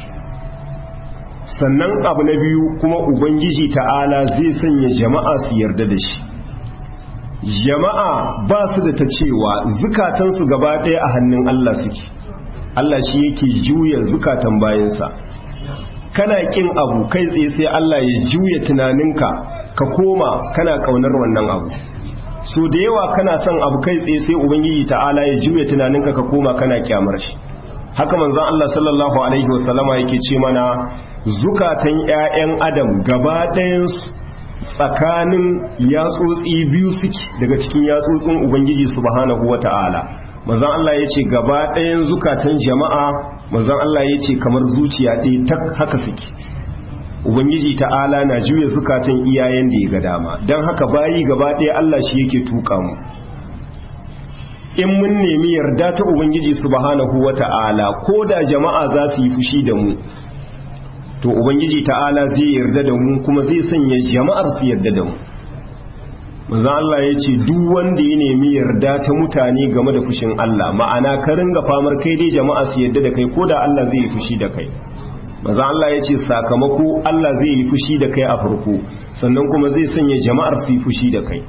sannan abu na biyu kuma Ubangiji ta'ala zai sanya jama'a su yarda da shi jama'a ba su da ta cewa zukatansu gaba ɗaya a hannun Allah suke Allah shi yake juya zukatan bayansa kana ƙin abu kai tsaye sai Allah ya juya tunaninka ka koma kana ƙaunar wannan abu so da yawa kana son abu kai tsaye sai ubangiji ta'ala ya juya tunaninka ka koma kana kyamar shi haka manzon Allah sallallahu alaihi wasallama yake ce mana zukatan ƴaƴan adam gaba ɗayansu tsakanin yatsotsi biyu suke daga cikin yatsotsin ubangiji subhanahu wata'ala manzon Allah ya ce gaba ɗayan zukatan jama'a manzon Allah ya ce kamar zuciya ɗaya tak haka suke ubangiji ta'ala na juya zukatan iyayen da ya ga dama don haka bayi gaba ɗaya Allah shi yake tuka mu in mun nemi yarda ta ubangiji subhanahu wata'ala ko da jama'a za su yi fushi da mu to ubangiji ta'ala zai yarda da mu kuma zai sanya jama'ar su yarda da mu manzo Allah ya ce duk wanda ya nemi yarda ta mutane game da fushin Allah ma'ana ka ringa famar kai dai jama'a su yarda da kai ko da Allah zai yi fushi da kai manzo Allah ya ce sakamako Allah zai yi fushi da kai a farko sannan kuma zai sanya jama'ar su yi fushi da kai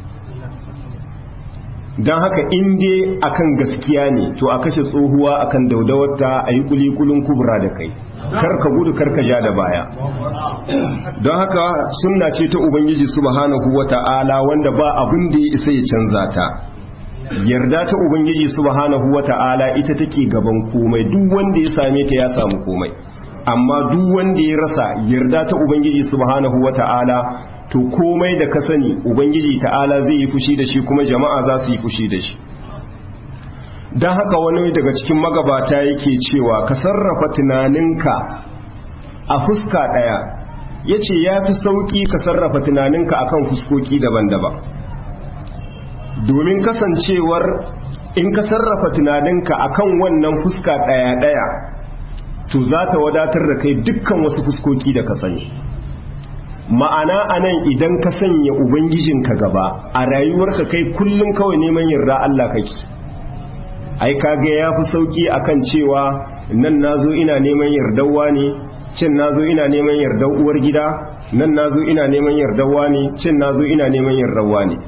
don haka in dai akan gaskiya ne to a kashe tsohuwa akan daudawarta a yi kulikulin kubra da kai karka gudu karka ja da baya don haka sunna ce ta ubangiji subhanahu wata'ala wanda ba abin da ya isa ya canza ta yarda ta ubangiji subhanahu wata'ala ita take gaban komai duk wanda ya same ta ya samu komai amma duk wanda ya rasa yarda ta ubangiji subhanahu wata'ala to komai da ka sani ubangiji ta'ala zai yi fushi da shi kuma jama'a za su yi fushi da shi don haka wani daga cikin magabata yake cewa ka sarrafa tunaninka a fuska ɗaya ya ce ya fi sauƙi ka sarrafa tunaninka akan fuskoki daban-daban domin kasancewar in ka sarrafa tunaninka akan wannan fuska ɗaya-ɗaya to za ta wadatar da kai dukkan wasu fuskoki da ka sani ma'ana anan idan ka sanya ubangijinka gaba a rayuwarka kai kullum kawai neman yarda Allah kake ai kaga ya fi sauki akan cewa nan nazo ina neman yardawa ne cin nazo ina neman yardar uwar gida nan nazo ina neman yardawa ne cin nazo ina neman yardawa ne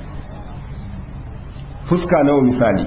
fuska nawa misali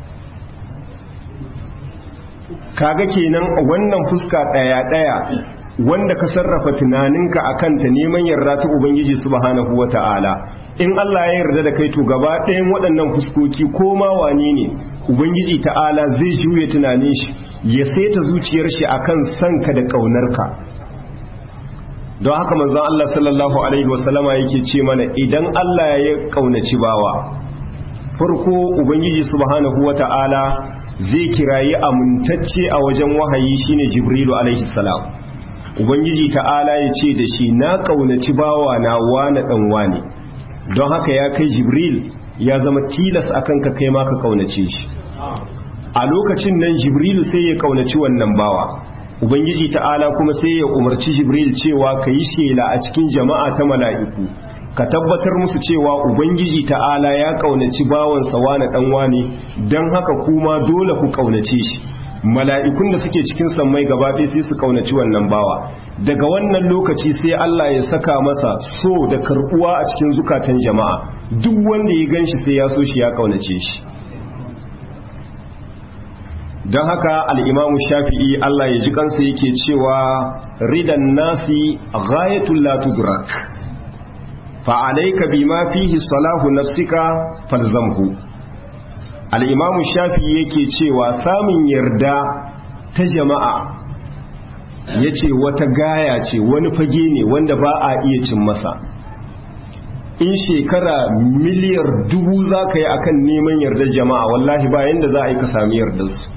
kaga kenan wannan fuska daya daya wanda ka sarrafa tunaninka akan ta neman yarda ta ubangiji subhanahu wata'ala in Allah ya yarda da kai to gaba ɗayan waɗannan fuskoki ko ma wane ne ubangiji ta'ala zai juye tunanin shi ya saita zuciyar shi akan sanka da ƙaunarka don haka manzon Allah sallallahu alaihi wasallama yake ce mana idan Allah ya ƙaunaci bawa farko ubangiji subhanahu wata'ala zai kirayi amintacce a wajen wahayi shine jibrilu alaihi salam ubangiji ta'ala ya ce da shi na ƙaunaci bawa na wane ɗan wane don haka ya kai jibril ya zama tilas akan ka kai ma ka kaunace shi a lokacin nan jibrilu sai ya kaunaci wannan bawa ubangiji ta'ala kuma sai ya umarci jibril cewa ka yi shela a cikin jama'a ta mala'iku ka tabbatar musu cewa ubangiji ta'ala ya kaunaci bawansa wani dan wani don haka kuma dole ku kaunace shi mala'ikun da suke cikin sammai gaba ɗaya sai su kaunaci wannan bawa daga wannan lokaci sai Allah ya saka masa so da karbuwa a cikin zukatan jama'a duk wanda ya ganshi sai ya so shi ya kaunace shi don haka al'imamu shafi'i Allah ya ji kansa yake cewa ridan nasi ghayatul la tudrak fa'alaika bima fihi salahu nafsika falzamhu al'imamu shafi'i yake cewa samun yarda ta jama'a ya ce wata gaya ce wani fage ne wanda ba a iya cin masa in shekara miliyar dubu za ka yi akan neman yardar jama'a wallahi bayan da za a yi ka sami yardarsu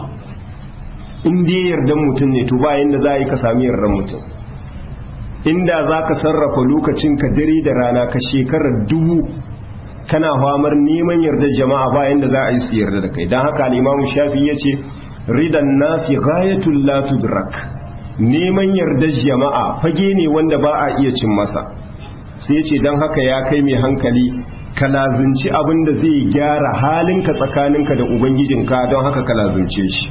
in dai yardan mutum ne to ba yanda za a yi ka sami yardan mutum inda za ka sarrafa lokacin ka dare da rana ka shekarar dubu kana famar neman yardar jama'a ba yanda za a yi su yarda da kai don haka al'imamu shafi ya ce ridan nasi ghayatul la tudrak neman yardar jama'a fage ne wanda ba a iya cin masa sai ya ce don haka ya kai mai hankali ka lazinci abin da zai gyara halinka tsakaninka da ubangijinka don haka ka lazince shi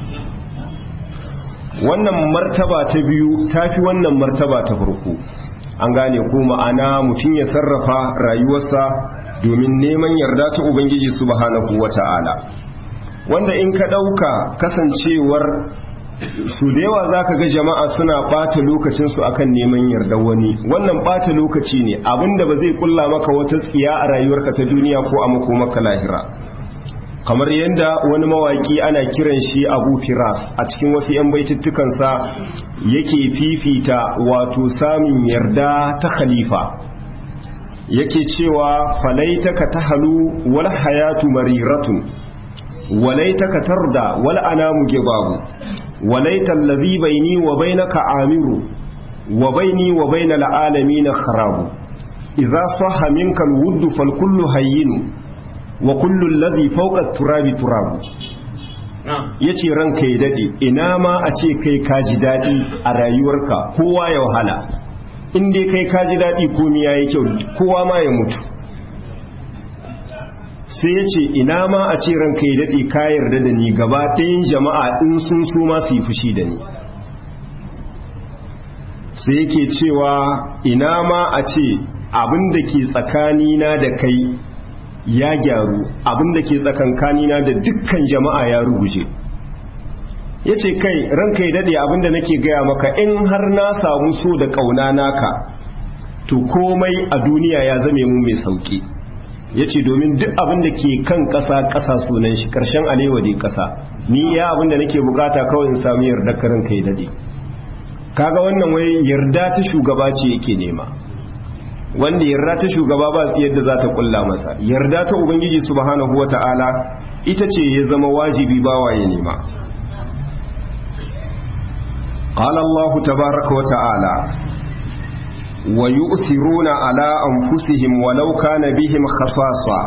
wannan martaba ta biyu ta fi wannan martaba ta farko an gane ko ma'ana mutum ya sarrafa rayuwarsa domin neman yarda ta ubangiji subhanahu wata'ala wanda in ka ɗauka kasancewar su da yawa za ka ga jama'a suna ɓata lokacinsu akan neman yarda wani wannan ɓata lokaci ne abinda ba zai kulla maka wata tsiya a rayuwarka ta duniya ko a makomaka lahira kamar yadda wani mawaki ana kiran shi abu firas a cikin wasu 'yan baitittukansa yake fifita wato samun yarda ta khalifa yake cewa falaitaka ta halu wal hayatu mariratun walaitaka tarda wal anamu gibabu walaita allazi baini wa bainaka amiru wa baini wa bainal alamin kharabu idza sahha minka alwudd fal kullu hayyin wa kullu alladhi fawqa turabi turabu yace ranka ya dade ina ma a ce kai ka ji dadi a rayuwarka kowa ya wahala in dai kai ka ji dadi komai yayi kyau kowa ma ya mutu sai ya ce ina ma a ce ranka ya dade ka yarda da ni gaba ɗayan jama'a in sun so ma su yi fushi da ni sai yake cewa ina ma a ce abin da ke tsakanina da kai ya gyaru abinda ke tsakankanina da dukkan jama'a ya ruguje ya ce kai ranka ya daɗe abinda nake gaya maka in har na samu so da ƙauna naka to komai a duniya ya zame mu mai sauƙi ya ce domin duk abinda ke kan ƙasa ƙasa sunan shi ƙarshen alewa dai ƙasa ni ya abinda nake bukata kawai in sami yarda ka ranka ya daɗe kaga wannan wai yarda ta shugaba ce yake nema wanda yarda ta shugaba ba yadda za ta kulla masa yarda ta ubangiji subhanahu wata'ala ita ce ya zama wajibi bawa ya nema qala Allah tabaaraka wa ta'ala wa yu'thiruna ala anfusihim walau kana bihim khasasa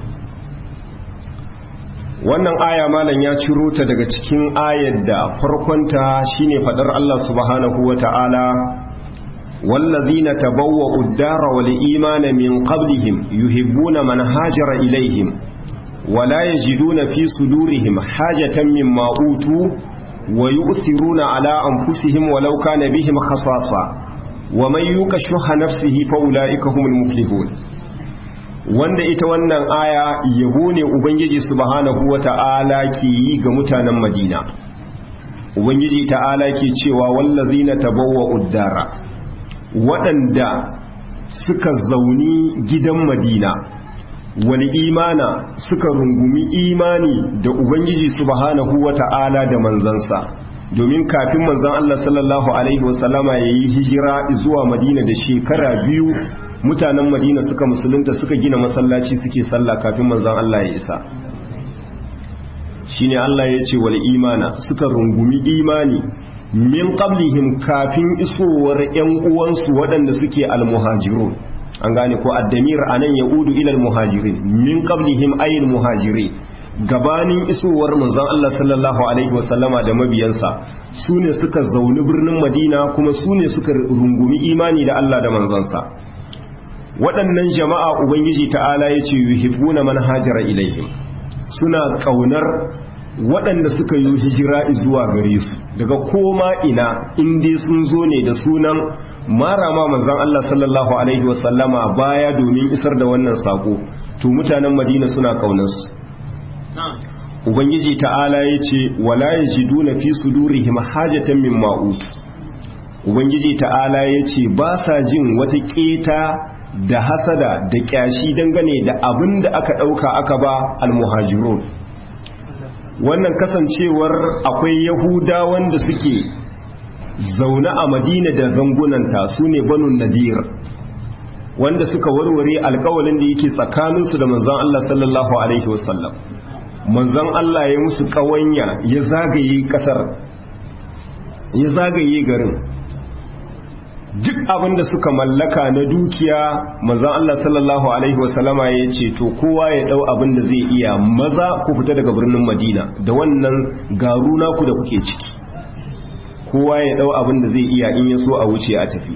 wannan aya malam ya ciro ta daga cikin ayar da farkonta shine fadar Allah subhanahu wata'ala والذين تبوأوا الدار والإيمان من قبلهم يحبون من هاجر إليهم ولا يجدون في صدورهم حاجة مما أوتوا ويؤثرون على أنفسهم ولو كان بهم خصاصة ومن يوق شح نفسه فأولئك هم المفلحون wanda ita wannan aya yabo ne ubangiji subhanahu wata'ala ke yi ga mutanen madina ubangiji ta'ala ke cewa wallazina tabawwa'ud dara waɗanda suka zauni gidan madina wani imana suka rungumi imani da ubangiji subhanahu wata'ala da manzansa domin kafin manzan Allah sallallahu alaihi wasallama ya yi hijira zuwa madina da shekara biyu mutanen madina suka musulunta suka gina masallaci suke sallah kafin manzan Allah ya isa shine Allah ya ce wal imana suka rungumi imani min qablihim kafin isowar ƴan uwansu waɗanda suke almuhajirun an gane ko addamir anan yaudu ila almuhajirin min qablihim ayil muhajirin gabanin isowar manzon Allah sallallahu alaihi wasallama da mabiyansa su ne suka zauni birnin Madina kuma su ne suka rungumi imani da Allah da manzansa waɗannan jama'a ubangiji ta'ala ya ce yuhibbuna man hajara ilaihim suna ƙaunar waɗanda suka yi hijira zuwa gare su daga koma ina inda sun zo ne da sunan marama manzon Allah sallallahu alaihi wasallama baya domin isar da wannan sako to mutanen Madina suna ƙaunarsu ubangiji ta'ala ya ce wala yajiduna fi sudurihim hajatan mimma utu ubangiji ta'ala ya ce ba sa jin wata keta da hasada da kyashi dangane da abin da aka ɗauka aka ba almuhajirun wannan kasancewar akwai yahuda wanda suke zaune a madina da zangunanta su ne banu nadir wanda suka warware alkawalin da yake tsakaninsu da manzon Allah sallallahu alaihi wasallam manzon Allah ya musu ƙawanya ya zagaye ƙasar ya zagaye garin duk abin da suka mallaka na dukiya manzon Allah sallallahu alaihi wasallama ya ce to kowa ya dau abin da zai iya maza ku fita daga birnin Madina da wannan garu naku da kuke ciki kowa ya dau abin da zai iya in ya so a wuce a tafi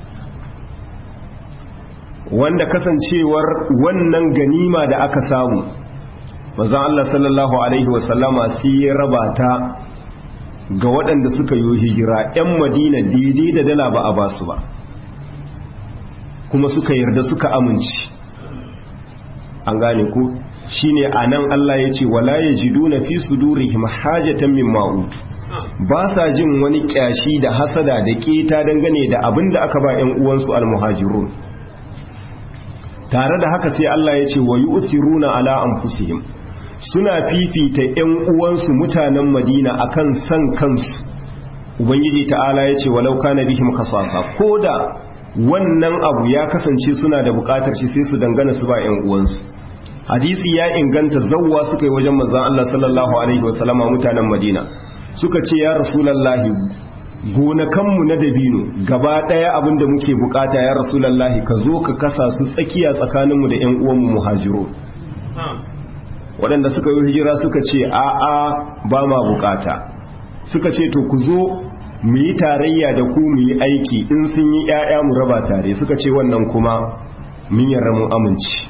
wanda kasancewar wannan ganima da aka samu manzon Allah sallallahu alaihi wasallama sai ya raba ta ga waɗanda suka yi hijira 'yan madina daidai da dala ba a ba su ba kuma suka yarda suka amince an gane ku shine a nan Allah ya ce wala ya ji duna fi su durihim hajjatan min ma'utu ba sa jin wani ƙyashi da hasada da ƙeta dangane da abin da aka ba 'yan uwansu almuhajirun tare da haka sai Allah ya ce wa yi usiruna ala anfusihim suna fifita ‘yan uwansu mutanen madina akan san kansu ubangiji ta'ala ya ce walau kana bihim kasasa ko da wannan abu ya kasance suna da bukatar shi sai su dangana su ba ‘yan uwansu hadisi ya inganta zawwa suka yi wajen manzan Allah sallallahu alaihi wasallama mutanen madina suka ce ya rasulallahi gonakanmu na dabino gaba ɗaya abin da muke bukata ya rasulallahi ka zo ka kasa su tsakiya tsakaninmu da ‘yan uwanmu muhajiro waɗanda suka yi hijira suka ce a'a ba ma bukata suka ce to ku zo mu yi tarayya da ku mu yi aiki in sun yi ‘ya'ya mu raba tare suka ce wannan kuma mun yarda mun amince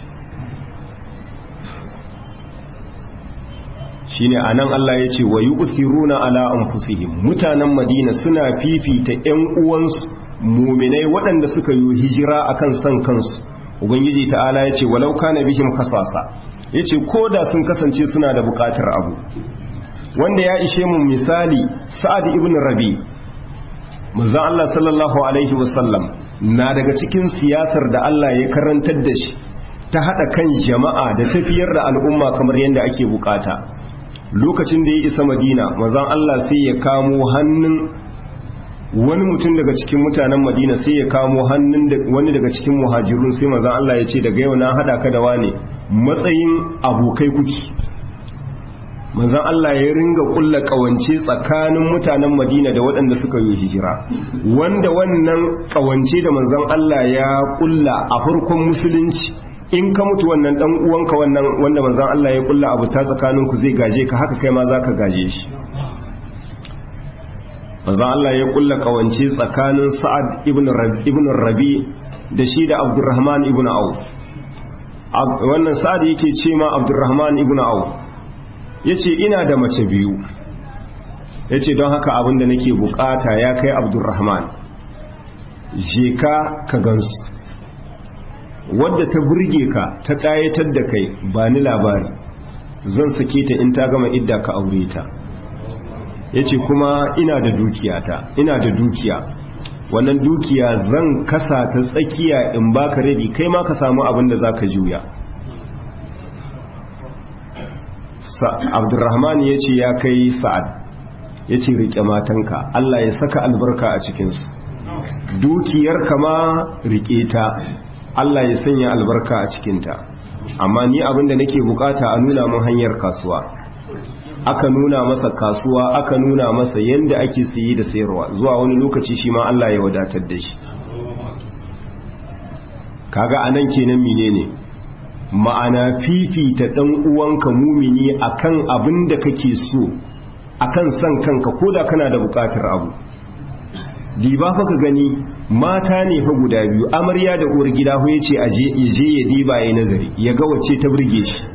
shine anan Allah ya ce wa yusiruna ala anfusihim mutanen Madina suna fifita ƴan uwansu muminai waɗanda suka yi hijira akan san kansu ubangiji ta'ala ya ce walau kana bihim khasasa yace koda sun kasance suna da buƙatar abu wanda ya ishe mu misali Sa'ad ibn Rabi manzo Allah sallallahu alaihi wasallam na daga cikin siyasar da Allah ya karantar da shi ta hada kan jama'a da tafiyar da al'umma kamar yadda ake bukata lokacin da ya isa madina mazan Allah sai ya kamo hannun wani mutum daga cikin mutanen madina sai ya kamo hannun wani daga cikin muhajirun sai mazan Allah ya ce daga yau na hada ka da wane matsayin abokai kuki mazan Allah ya ringa kulla kawance tsakanin mutanen madina da waɗanda suka yi hijira wanda wannan kawance da manzan Allah ya kulla a farkon musulunci in ka mutu wannan dan uwanka wannan wanda manzon Allah ya kulla abu ta tsakanin ku zai gaje ka haka kai ma zaka gaje shi manzon Allah ya kulla kawance tsakanin Sa'ad ibn Rabi ibn Rabi da shi da Abdurrahman ibn Auf wannan Sa'ad yake ce ma Abdurrahman ibn Auf yace ina da mace biyu yace don haka abin da nake bukata ya kai Abdurrahman je ka ka gansu wadda ta burge ka ta ƙayatar da kai ba ni labari zan sake ta in ta gama idda ka aure ta ya ce kuma ina da dukiyata ina da dukiya wannan dukiya zan kasa ta tsakiya in baka rabi kai ma ka samu abin da za ka juya abdurrahman ya ce ya kai sa'ad ya ce riƙe matanka allah ya saka albarka a cikinsu dukiyar kama riƙe ta Allah ya sanya albarka a cikinta amma ni abinda nake bukata a nuna mun hanyar kasuwa aka nuna masa kasuwa aka nuna masa yanda ake siye da sayarwa zuwa wani lokaci shi ma Allah ya wadatar da shi kaga anan kenan menene ma'ana fifita dan uwanka mumini akan abin da kake so akan san kanka koda kana da bukatar abu diba fa ka gani mata ne fa guda biyu amarya da uwar gida ya ce a je ya diba ya nazari ya ga wacce ta burge shi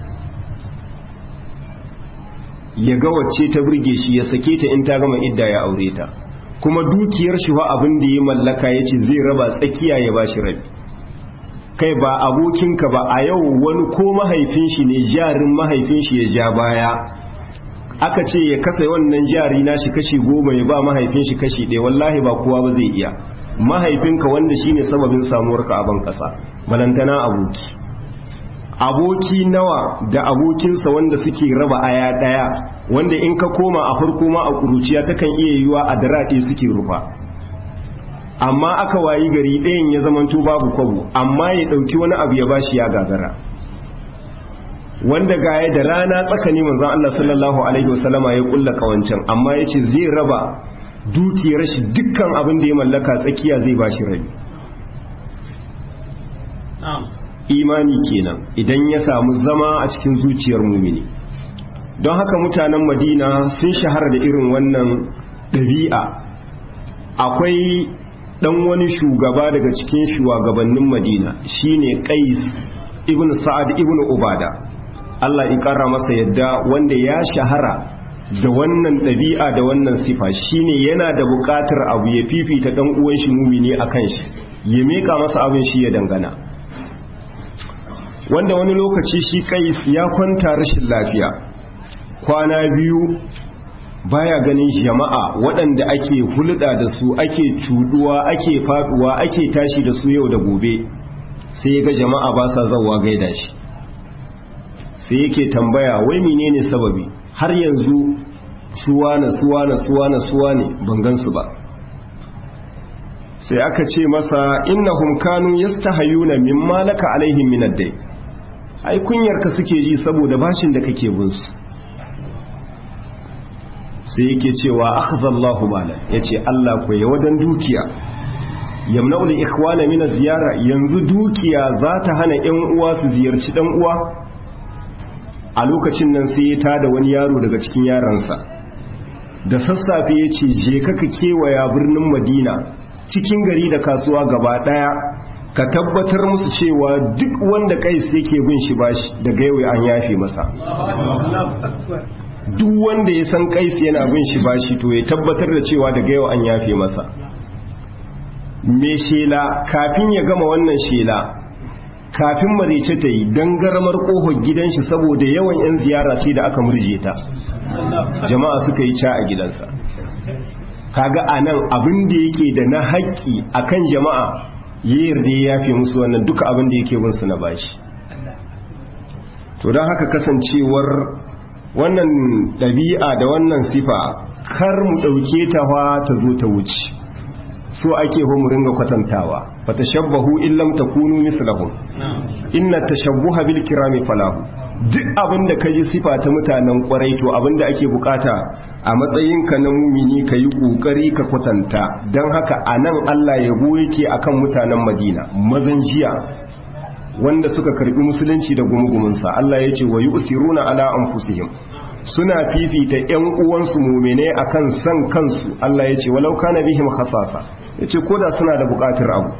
ya ga wacce ta burge shi ya sake ta in ta gama idda ya aure ta kuma dukiyar shi wa abin da ya mallaka ya ce zai raba tsakiya ya ba shi rabi kai ba abokinka ba a yau wani ko mahaifin shi ne jarin mahaifin shi ya ja baya aka ce ya kasa wannan jari na shi kashi goma ya ba mahaifin shi kashi ɗaya wallahi ba kowa ba zai iya mahaifinka wanda shine sababin samuwarka a ban ƙasa balantana aboki aboki nawa da abokinsa wanda suke raba aya ɗaya wanda in ka koma a farko ma a ƙuruciya takan iya yiwa a daraɗe suke rufa amma aka wayi gari ɗayan ya zamanto babu kwabo amma ya ɗauki wani abu ya bashi ya gagara wanda gaya da rana tsakani manzon Allah sallallahu alaihi wasallama ya kulla kawancan amma yace zai raba dukiyar shi dukkan abin da ya mallaka tsakiya zai bashi rabi imani kenan idan ya samu zama a cikin zuciyar mumini don haka mutanen madina sun shahara da irin wannan ɗabi'a akwai dan wani shugaba daga cikin shugabannin madina shine qais ibn sa'ad ibn ubada Allah ya kara masa yadda wanda ya shahara da wannan ɗabi'a da wannan sifa shine yana da buƙatar abu ya fifita dan uwan shi mumini akan shi ya meka masa abin shi ya dangana wanda wani lokaci shi qais ya kwanta rashin lafiya kwana biyu baya ganin jama'a waɗanda ake hulɗa da su ake cuduwa ake faduwa ake tashi da su yau da gobe sai ya ga jama'a ba sa zawa gaida shi sai yake tambaya wai menene sababi har yanzu suwana suwana suwana suwane ban gansu ba sai aka ce masa innahum kanu yastahayuna mimma laka alaihim min ad-day ai kunyarka suke ji saboda bashin da kake bin su sai yake cewa akhadallahu mala yace Allah ko ya wajen dukiya yamna'u li ikhwana min ziyara yanzu dukiya za ta hana ƴan uwa su ziyarci dan uwa a lokacin nan sai ya tada wani yaro daga cikin yaransa da sassafe yace je ka ka kewaya birnin Madina cikin gari da kasuwa gaba daya ka tabbatar musu cewa duk wanda kai sai yake bin shi bashi daga yau an yafe masa duk wanda ya san kaisi yana bin shi bashi to ya tabbatar da cewa daga yau an yafe masa me shela kafin ya gama wannan shela kafin marice ta yi don garamar kohon gidan shi saboda yawan 'yan ziyara sai da aka murje ta jama'a suka yi ca a gidansa kaga a nan abin da yake da na haƙƙi a kan jama'a ya yarda ya yafe musu wannan duka abin da yake binsu na bashi to don haka kasancewar wannan ɗabi'a da wannan sifa kar mu ɗauke ta wa ta zo ta wuce so ake ho mu ringa kwatantawa fa tashabbahu in lam takunu mislahum inna tashabbuha bil kirami falahu duk abinda kaji sifa ta mutanen kwarai to abinda ake bukata a matsayin ka na mumini ka yi kokari ka kwatanta dan haka anan Allah yabo yake akan mutanen Madina mazan jiya wanda suka karbi musulunci da gumugumunsa Allah ya ce wa yu'thiruna ala anfusihim suna fifita ƴan uwansu mu'mine akan san kansu Allah ya ce walau kana bihim khasasa yace koda suna da buƙatar abu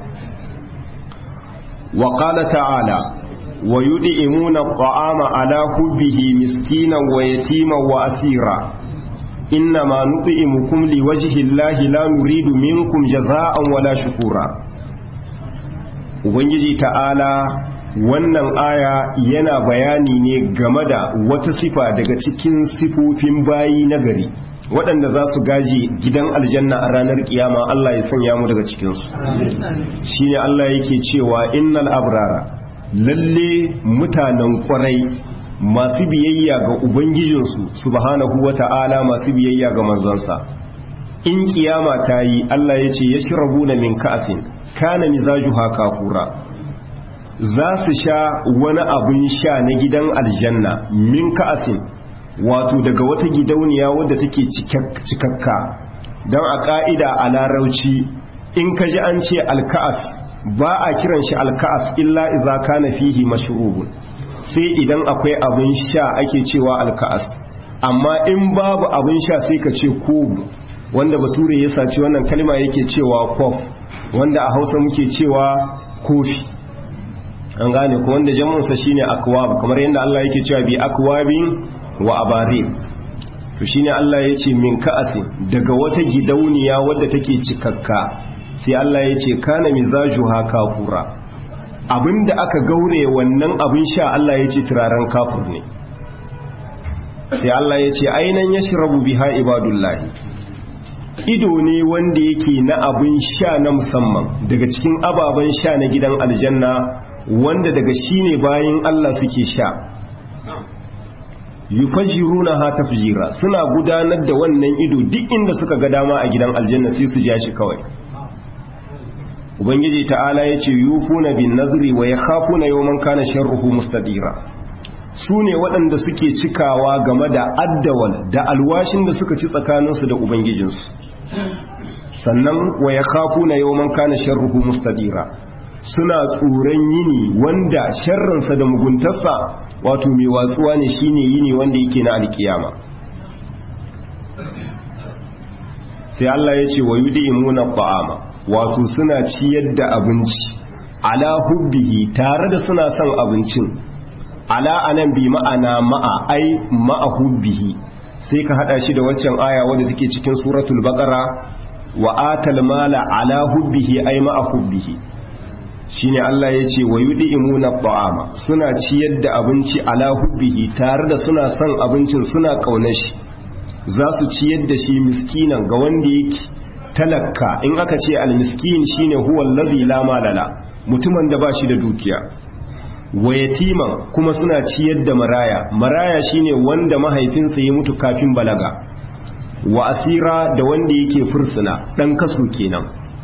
wa qala ta'ala wa yud'imuna at'ama ala hubbihi miskinan wa yatiman wa asira innama nut'imukum liwajhi llahi la nuridu minkum jazaa'an wala shukura ubangiji ta'ala wannan aya yana bayani ne game da wata sifa daga cikin sifofin bayi na gari waɗanda za su gaji gidan aljanna a ranar kiyama Allah ya sanya mu daga cikinsu shi ne Allah yake cewa innal abrara lalle mutanen kwarai masu biyayya ga ubangijinsu subhanahu wata'ala masu biyayya ga manzansa in kiyama ta yi Allah ya ce ya shirabuna min ka'asin kana mizajuha kafura za su sha wani abin sha na gidan aljanna min ka'asin wato daga wata gidauniya wadda take cikakka don a ka'ida a larauci in ka ji an ce alka'as ba a kiran shi alka'as illa iza kana fihi mashrubun sai idan akwai abin sha ake cewa alka'as amma in babu abin sha sai ka ce kobu wanda bature ya saci wannan kalma yake cewa kof wanda a hausa muke cewa kofi an gane ko wanda jamunsa shine akwab kamar yadda Allah yake cewa bi akwabin wa abarir to shine Allah ya ce min ka'asin daga wata gidauniya wadda take cikakka sai Allah ya ce kana mizajuha kafura abinda aka gaure wannan abin sha Allah ya ce turaren kafur ne sai Allah ya ce ainan yashrabu biha ibadullahi ido ne wanda yake na abin sha na musamman daga cikin ababen sha na gidan aljanna wanda daga shi ne bayan Allah suke sha yufajiruna ha tafjira suna gudanar da wannan ido duk inda suka ga dama a gidan aljanna sai su ja shi kawai ubangiji ta'ala yace yufuna bin nazri wa yakhafuna yawman kana sharruhu mustadira su ne waɗanda suke cikawa game da addawal da alwashin da suka ci tsakaninsu da ubangijinsu sannan wa yakhafuna yawman kana sharruhu mustadira suna tsoron yini wanda sharrinsa da muguntarsa wato mai watsuwa ne shine yini wanda yake na alkiyama sai Allah ya ce wa yudimuna ta'ama wato suna ciyar da abinci ala hubbihi tare da suna son abincin ala anan bi ma'ana ma'a ai ma'a hubbihi sai ka hada shi da waccan aya wadda take cikin suratul baqara wa atal mala ala hubbihi ai ma'a hubbihi shine Allah ya ce wa yudimuna ta'ama suna ciyar da abinci ala hubbihi tare da suna son abincin suna kaunar shi za su ciyar da shi miskinan ga wanda yake talakka in aka ce almiskin shine huwa allazi la malala mutumin da ba shi da dukiya wa yatiman kuma suna ciyar da maraya maraya shine wanda mahaifinsa ya mutu kafin balaga wa asira da wanda yake fursuna dan kaso kenan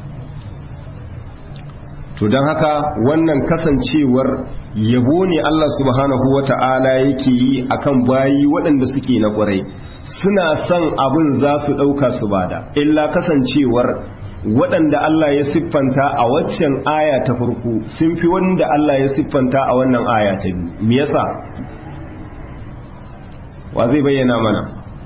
to don haka wannan kasancewar yabo ne Allah subhanahu wata'ala yake yi akan bayi waɗanda suke na ƙwarai suna son abin za su ɗauka su bada illa kasancewar waɗanda Allah ya siffanta a waccan aya ta farko sun fi wanda Allah ya siffanta a wannan aya ta biyu me yasa wa zai bayyana mana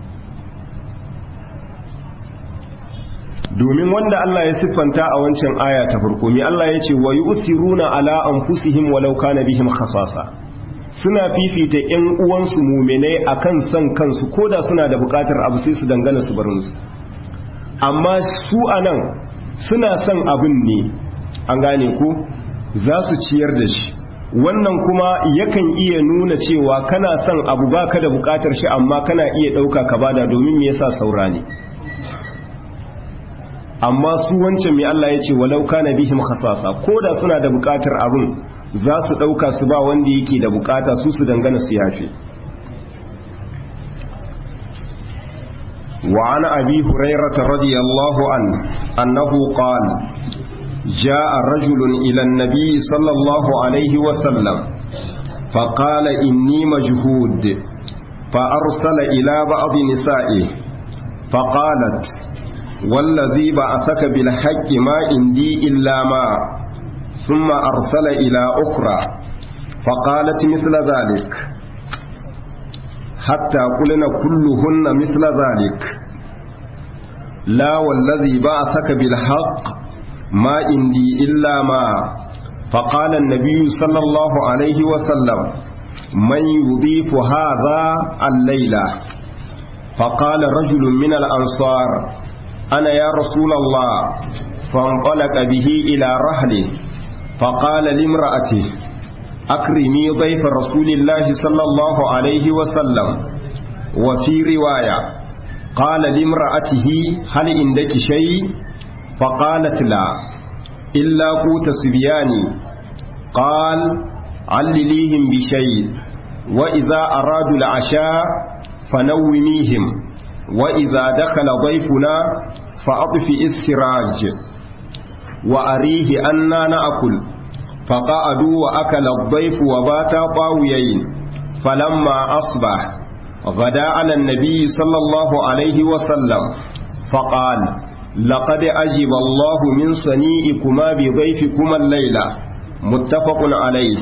domin wanda Allah ya siffanta a wancan aya ta farko me Allah ya ce wa yusiruna ala anfusihim walau kana bihim khasasa suna fifita ƴan uwansu mu'minai akan san kansu koda suna da buƙatar abu sai su dangana su bar musu amma su anan suna son abin ne an gane ku za su ciyar da shi wannan kuma yakan iya nuna cewa kana son abu baka da buƙatar shi amma kana iya ɗauka ka bada domin me yasa saura ne amma su wancan mai Allah ya ce walau kana bihim khasasa ko da suna da bukatar abin za su dauka su ba wanda yake da bukata su su dangana su yafe wa an abi hurairah radiyallahu an annahu qala جاء رجل إلى النبي صلى الله عليه وسلم فقال إني مجهود فأرسل إلى بعض نسائه فقالت والذي بعثك بالحق ما عندي إلا ما ثم أرسل إلى أخرى فقالت مثل ذلك حتى قلنا كلهن مثل ذلك لا والذي بعثك بالحق ما عندي إلا ما فقال النبي صلى الله عليه وسلم من يضيف هذا الليلة فقال رجل من الأنصار أنا يا رسول الله فانطلق به إلى رحله فقال لامرأته أكرمي ضيف رسول الله صلى الله عليه وسلم وفي رواية قال لامرأته هل عندك شيء فقالت لا إلا قوت سبياني قال علليهم بشيء وإذا أرادوا العشاء فنوميهم وإذا دخل ضيفنا فأطفئ السراج وأريه أنا نأكل فقعدوا وأكل الضيف وباتا طاويين فلما أصبح غدا على النبي صلى الله عليه وسلم فقال لقد أجب الله من صنيئكما بضيفكما الليلة متفق عليه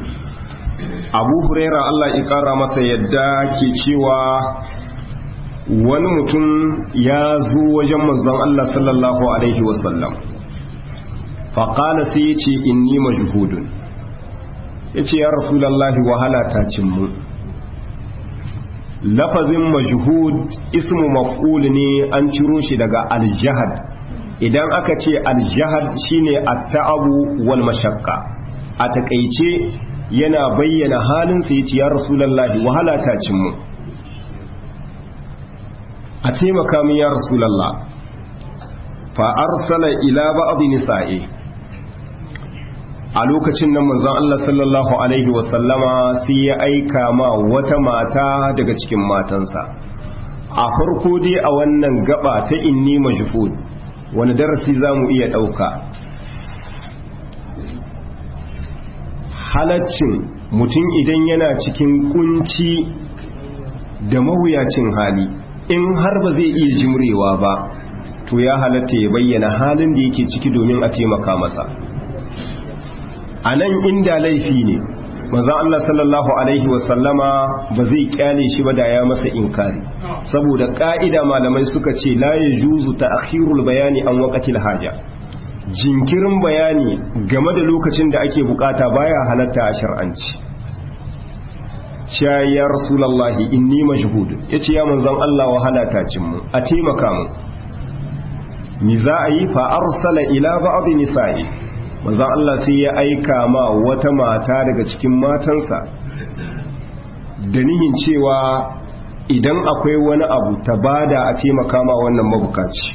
abu huraira Allah ya kara masa yadda ke cewa wani mutum ya zo wajen manzon Allah sallallahu alaihi wasallam faƙala sai ya ce inni majhudun ya ce ya rasulallahi wahala ta cimmu lafazin majhud ismu maf'ul ne an ciro shi daga aljahad idan aka ce aljahad shine at-ta'abu wal mashaqqa a takeice yana bayyana halin sa yace ya rasulullahi wahala ta cin mu a taimaka min ya rasulullah fa arsala ila ba'd nisa'i a lokacin nan manzon Allah sallallahu alaihi wasallama sai ya aika ma wata mata daga cikin matansa a farko dai a wannan gaba ta inni majhud wani darasi zamu iya dauka halaccin mutum idan yana cikin kunci da mawuyacin hali in har ba zai iya jimrewa ba to ya halatta ya bayyana halin da yake ciki domin a taimaka masa a nan inda laifi ne manzon Allah sallallahu alaihi wasallama ba zai kyale shi ba da ya masa inkari saboda ka'ida malamai suka ce la yajuzu ta'khirul bayani an waqtil haja jinkirin bayani game da lokacin da ake bukata baya halatta a shar'anci ya rasulullahi inni majhud yace ya manzon Allah wahala ta cin mu a taimaka mu mi za a yi fa arsala ila ba'd nisa'i manzon Allah sai ya aika ma wata mata daga cikin matansa da nihin cewa idan akwai wani abu ta bada a taimaka ma wannan mabukaci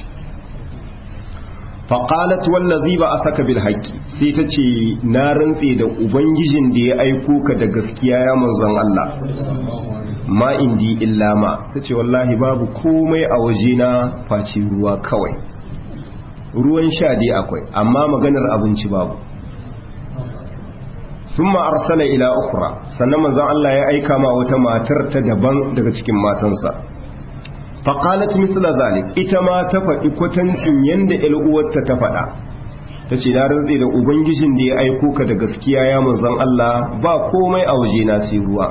faƙalat wallazi ba a saka bil haƙƙi sai ta ce na rantse da ubangijin da ya aiko ka da gaskiya ya manzon Allah ma indi illa ma ta ce wallahi babu komai a wajena face ruwa kawai ruwan sha dai akwai amma maganar abinci babu sun arsala ila ukura sannan manzon Allah ya aika ma wata matar ta daban daga cikin matansa faƙalat misla zalik ita ma ta faɗi kwatancin yadda uwarta ta faɗa ta ce na rantse da ubangijin da ya aiko ka da gaskiya ya manzon Allah ba komai a waje na sai ruwa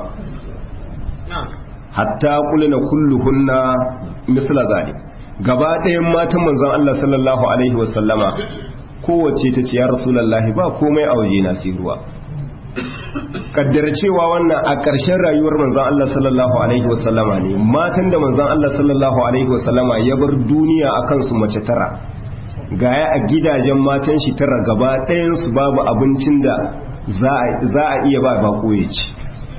hatta kulina kulluhunna misla zalik gaba ɗayan matan manzon Allah sallallahu alaihi wasallama kowace ta ce ya rasulullahi ba komai a waje na sai ruwa kaddara cewa wannan a ƙarshen rayuwar manzon Allah sallallahu alaihi wasallama ne matan da manzon Allah sallallahu alaihi wasallama ya bar duniya a kansu mace tara gaya a gidajen matan shi tara gaba ɗayan su babu abincin da za a iya ba bako ya ci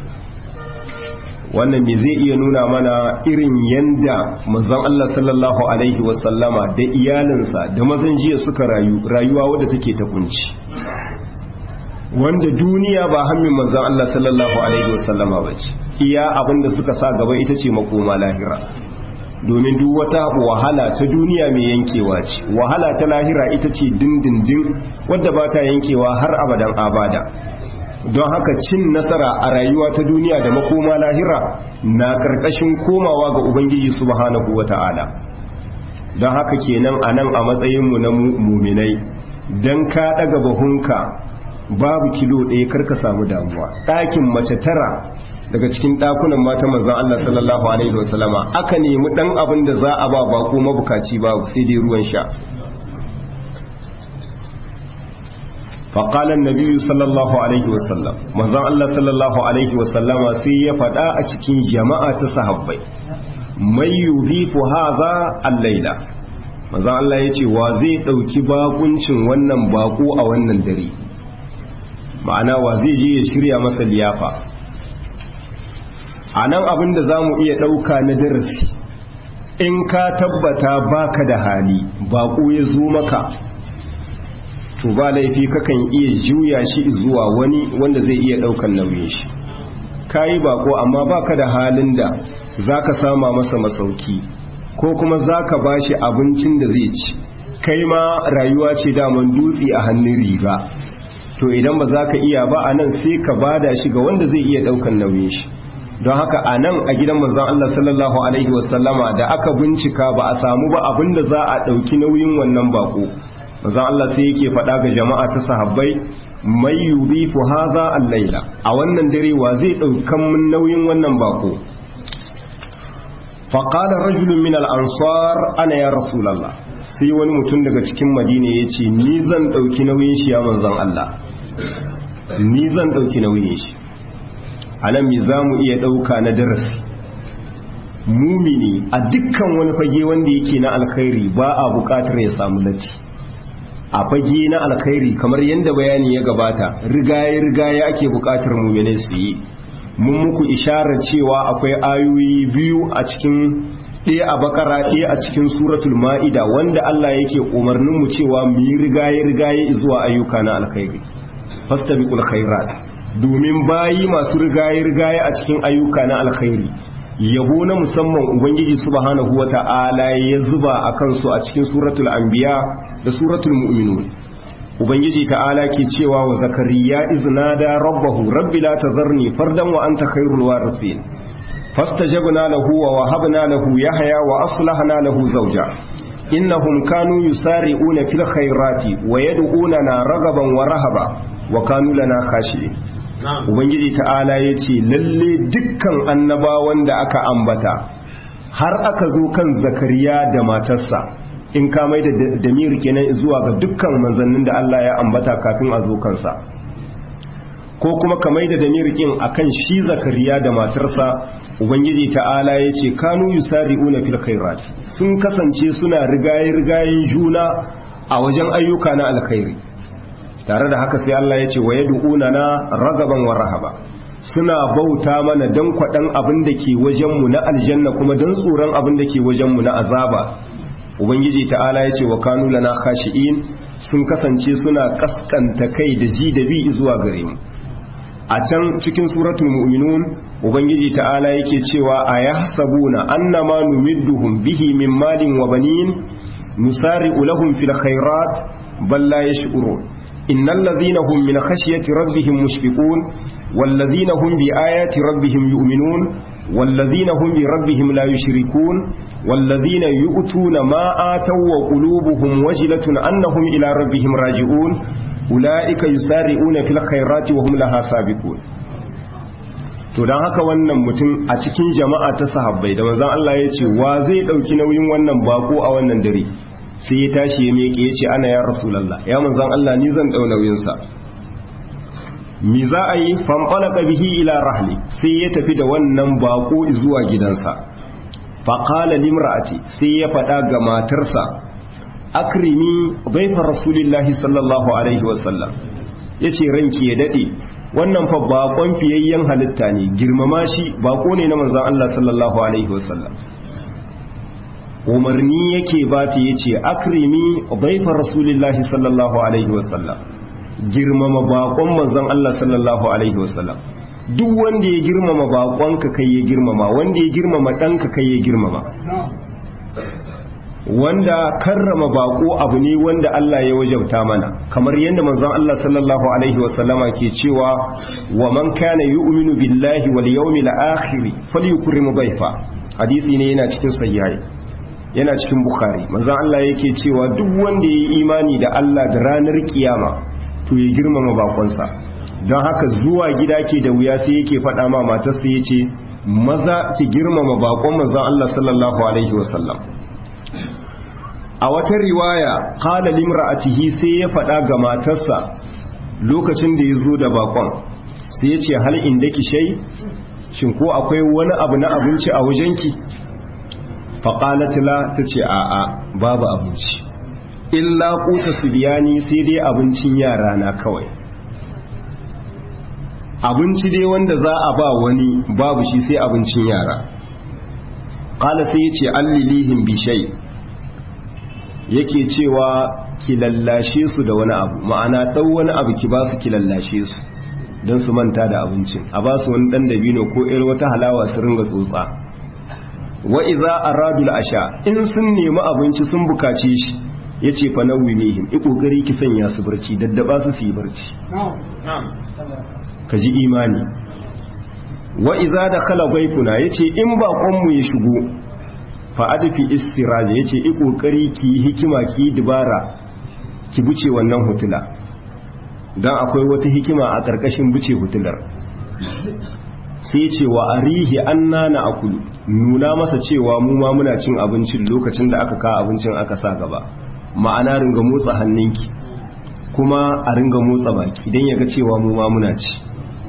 wannan me zai iya nuna mana irin yanda manzon Allah sallallahu alaihi wasallama da iyalinsa da mazan jiya suka rayu rayuwa wadda take ta kunci wanda duniya ba hammin manzon Allah sallallahu alaihi wasallama bace iya abinda suka sa gaba ita ce makoma lahira domin duk wata wahala ta duniya mai yankewa ce wahala ta lahira ita ce dindindin wadda ba ta yankewa har abadan abada don haka cin nasara a rayuwa ta duniya da makoma lahira na karkashin komawa ga ubangiji subhanahu wata'ala don haka kenan a nan a matsayinmu na muminai don ka daga bahunka babu kilo ɗaya karka samu damuwa ɗakin mace tara daga cikin ɗakunan mata manzan Allah sallallahu alaihi wasallama aka nemi ɗan abin da za a ba bako mabukaci babu sai dai ruwan sha faƙalan nabiyu sallallahu alaihi wasallam manzan Allah sallallahu alaihi wasallama sai ya faɗa a cikin jama'a ta sahabbai mai yudhifu haza al-laila manzan Allah ya ce wa zai ɗauki bakuncin wannan bako a wannan dare ma'ana wa zai je ya shirya masa liyafa a nan abin da za mu iya ɗauka na darasi in ka tabbata baka da hali baƙo ya zo maka to ba laifi kakan iya juya shi zuwa wani wanda zai iya ɗaukan nauyin shi ka yi baƙo amma baka da halin da za ka sama masa masauki ko kuma za ka ba shi abincin da zai ci kai ma rayuwa ce daman dutse a hannun riga to idan ba za ka iya ba a nan sai ka bada shi ga wanda zai iya daukan nauyin shi don haka a nan a gidan manzon Allah sallallahu alaihi wasallama da aka bincika ba a samu ba abin da za a dauki nauyin wannan bako manzon Allah sai yake faɗa ga jama'a ta sahabbai mai yudhifu hadha al-laila a wannan dare wa zai daukan mun nauyin wannan bako faƙalar rajulun min al'ansar ana ya rasulallah sai wani mutum daga cikin madina ya ce ni zan ɗauki nauyin shi ya manzan Allah ni zan ɗauki nauyin shi a nan mi za mu iya ɗauka na darasi mumini a dukkan wani fage wanda yake na alkhairi ba a buƙatar ya samu latti a fage na alkhairi kamar yadda bayani ya gabata rigaye rigaye ake buƙatar mumine su yi mun muku isharar cewa akwai ayoyi biyu a cikin ɗaya a bakara ɗaya a cikin suratul ma'ida wanda Allah yake umarnin mu cewa mu yi rigaye rigaye zuwa ayyuka na alkhairi fastabiqul khairat domin bayi masu rigaye rigaye a cikin ayyuka na alkhairi yabo na musamman ubangiji subhanahu wata'ala ya zuba a kansu a cikin suratul anbiya da suratul mu'minun ubangiji ta'ala ke cewa wa zakariya iznada rabbahu rabbi la tazarni fardan wa anta khairul warithin fastajabna lahu wa wahabna lahu yahya wa aslahna lahu zawja innahum kanu yusari'una fil khairati wa yad'unana ragaban wa rahaba wa kanu lana khashi'in ubangiji ta'ala yace lalle dukkan annabawan da aka ambata har aka zo kan zakariya da matarsa in ka mai da damir kenan zuwa ga dukkan manzannin da Allah ya ambata kafin a zo kansa ko kuma ka mai da damir kin akan shi zakariya da matarsa ubangiji ta'ala ya ce kanu yusari'una fil khairat sun kasance suna rigaye rigayen juna a wajen ayyuka na alkhairi tare da haka sai Allah ya ce wa yad'una na ragaban wa rahaba suna bauta mana dan kwadan abin da ke wajenmu na aljanna kuma dan tsoron abin da ke wajenmu na azaba ubangiji ta'ala ya ce wa kanu lana khashi'in sun kasance suna kaskanta kai da ji da bi zuwa gare mu a can cikin suratul mu'minun ubangiji ta'ala yake cewa ayahsabuna annama numidduhum bihi min malin wa banin nusari'u lahum fil khairat bal la yash'urun innal ladhina hum min khashyati rabbihim mushfiqun wal ladhina hum bi ayati rabbihim yu'minun والذين هم بربهم لا يشركون والذين يؤتون ما آتوا وقلوبهم وجلة أنهم إلى ربهم راجعون أولئك يسارعون في الخيرات وهم لها سابقون to don haka wannan mutum a cikin jama'a ta sahabbai da manzon Allah ya ce wa zai dauki nauyin wannan bako a wannan dare sai ya tashi ya miƙe ya ce ana ya rasulullah ya manzon Allah ni zan dau nauyin sa mi za a yi fanfalaka bihi ila rahli sai ya tafi da wannan bako zuwa gidansa faƙala limra'ati sai ya faɗa ga matarsa akrimi baifa rasulillahi sallallahu alaihi wasallam ya ce ranki ya daɗe wannan fa bakon fiyayyen halitta ne girmama shi bako ne na manzan Allah sallallahu alaihi wasallam umarni yake ba ta ya ce akrimi baifa rasulillahi sallallahu alaihi wasallam girmama bakon manzon Allah sallallahu alaihi wasallam duk wanda ya girmama bakonka kai ya girmama wanda ya girmama ɗanka kai ya girmama wanda karrama bako abu ne wanda Allah ya wajabta mana kamar yadda manzon Allah sallallahu alaihi wasallama ke cewa wa man kana yu'minu billahi wal yawmil akhir falyukrim dayfa hadisi ne yana cikin sahihai yana cikin bukhari manzon Allah yake cewa duk wanda ya yi imani da Allah da ranar kiyama to ya girmama bakonsa don haka zuwa gida ke da wuya sai yake faɗa ma matarsa ya ce maza ki girmama bakon manzon Allah sallallahu alaihi wasallam a wata riwaya qala limra'atihi sai ya faɗa ga matarsa lokacin da ya zo da bakon sai ya ce hal indaki shay shin ko akwai wani abu na abinci a wajenki faqalat la tace a'a babu abinci illa kuta su biyani sai dai abincin yara na kawai abinci dai wanda za a ba wani babu shi sai abincin yara ƙala sai ya ce allilihin bishai yake cewa ki lallashe su da wani abu ma'ana ɗau wani abu ki ba su ki lallashe su don su manta da abincin a ba su wani ɗan dabino ko ir wata halawa su ringa tsotsa wa iza aradul asha in sun nemi abinci sun bukace shi ya ce fa nauyi mihim i kokari ki sanya su barci daddaba su su yi barci ka ji imani wa iza da kala baikuna ya ce in baƙonmu ya shigo fa adfi istiraja ya ce i kokari ki yi hikima ki yi dubara ki buce wannan hutula don akwai wata hikima a ƙarƙashin buce hutular sai ce wa arihi anna na akulu nuna masa cewa mu ma muna cin abincin lokacin da aka ka abincin aka sa gaba ma'ana ringa motsa hannunki kuma a ringa motsa baki don ya ga cewa mu ma muna ci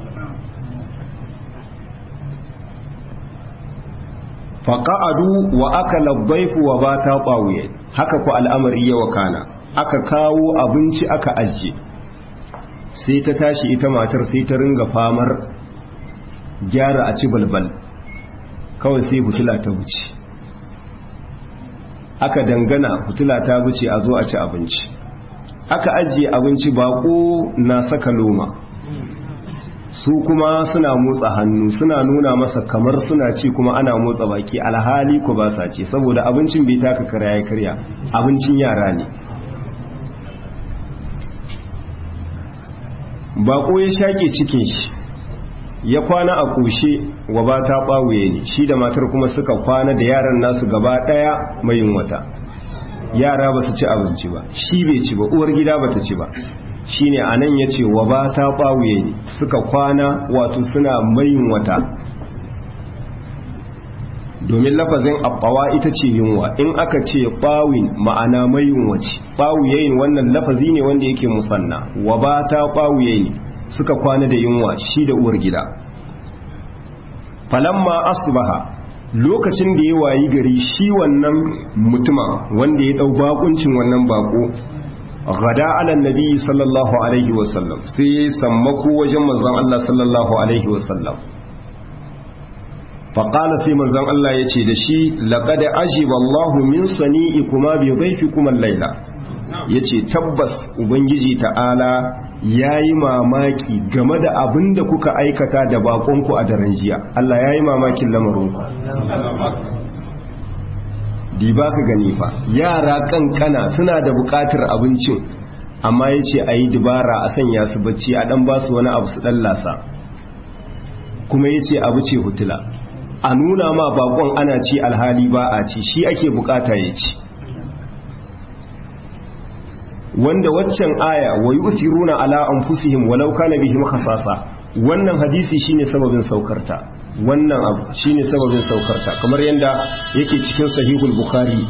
faƙa'adu wa aka labbaifu wa ba ta ɓawuye haka ku al'amari yawa kana aka kawo abinci aka ajiye sai ta tashi ita matar sai ta ringa famar gyara a ci balbal kawai sai hutula ta wuce aka dangana hutula ta wuce a zo a ci abinci aka ajiye abinci bako na saka loma su kuma suna motsa hannu suna nuna masa kamar suna ci kuma ana motsa baki alhali ku ba sa ce saboda abincin bai taka karya ya karya abincin yara ne bako ya shaƙe cikin shi ya kwana a kushe wa ba ta ɓawuye ne shi da matar kuma suka kwana da yaran nasu gaba ɗaya mayin wata yara ba su ci abinci ba shi bai ci ba uwar gida ba ta ci ba shi ne a nan ya ce wa ba ta ɓawuye ne suka kwana wato suna mayin wata domin lafazin abbawa ita ce yunwa in aka ce ɓawin ma'ana mayin wace ɓawuye wannan lafazi ne wanda yake musanna wa ba ta ɓawuye ne suka kwana da yunwa shi da uwar gida falamma asbaha lokacin da ya wayi gari shi wannan mutuma wanda ya dau bakuncin wannan bako gada ala nabi sallallahu alaihi wasallam sai ya sammako wajen manzon Allah sallallahu alaihi wasallam faƙala sai manzon Allah ya ce da shi laƙada ajiba Allahu min sani'ikuma bi dhayfikuma al-laila yace tabbas ubangiji ta'ala ya yi mamaki game da abin da kuka aikata da bakonku a daren jiya Allah ya yi mamakin lamarinku diba ka gani fa yara kankana suna da bukatar abincin amma ya ce a yi dubara a sanya su bacci a dan basu wani abu su lasa kuma ya ce abu ce hutula a nuna ma bakon ana ci alhali ba a ci shi ake bukata ya ci wanda waccan aya wa yu'thiruna ala anfusihim walau kana bihim khasasa wannan hadisi shine sababin saukarta wannan abu shine sababin saukarta kamar yanda yake cikin sahihul bukhari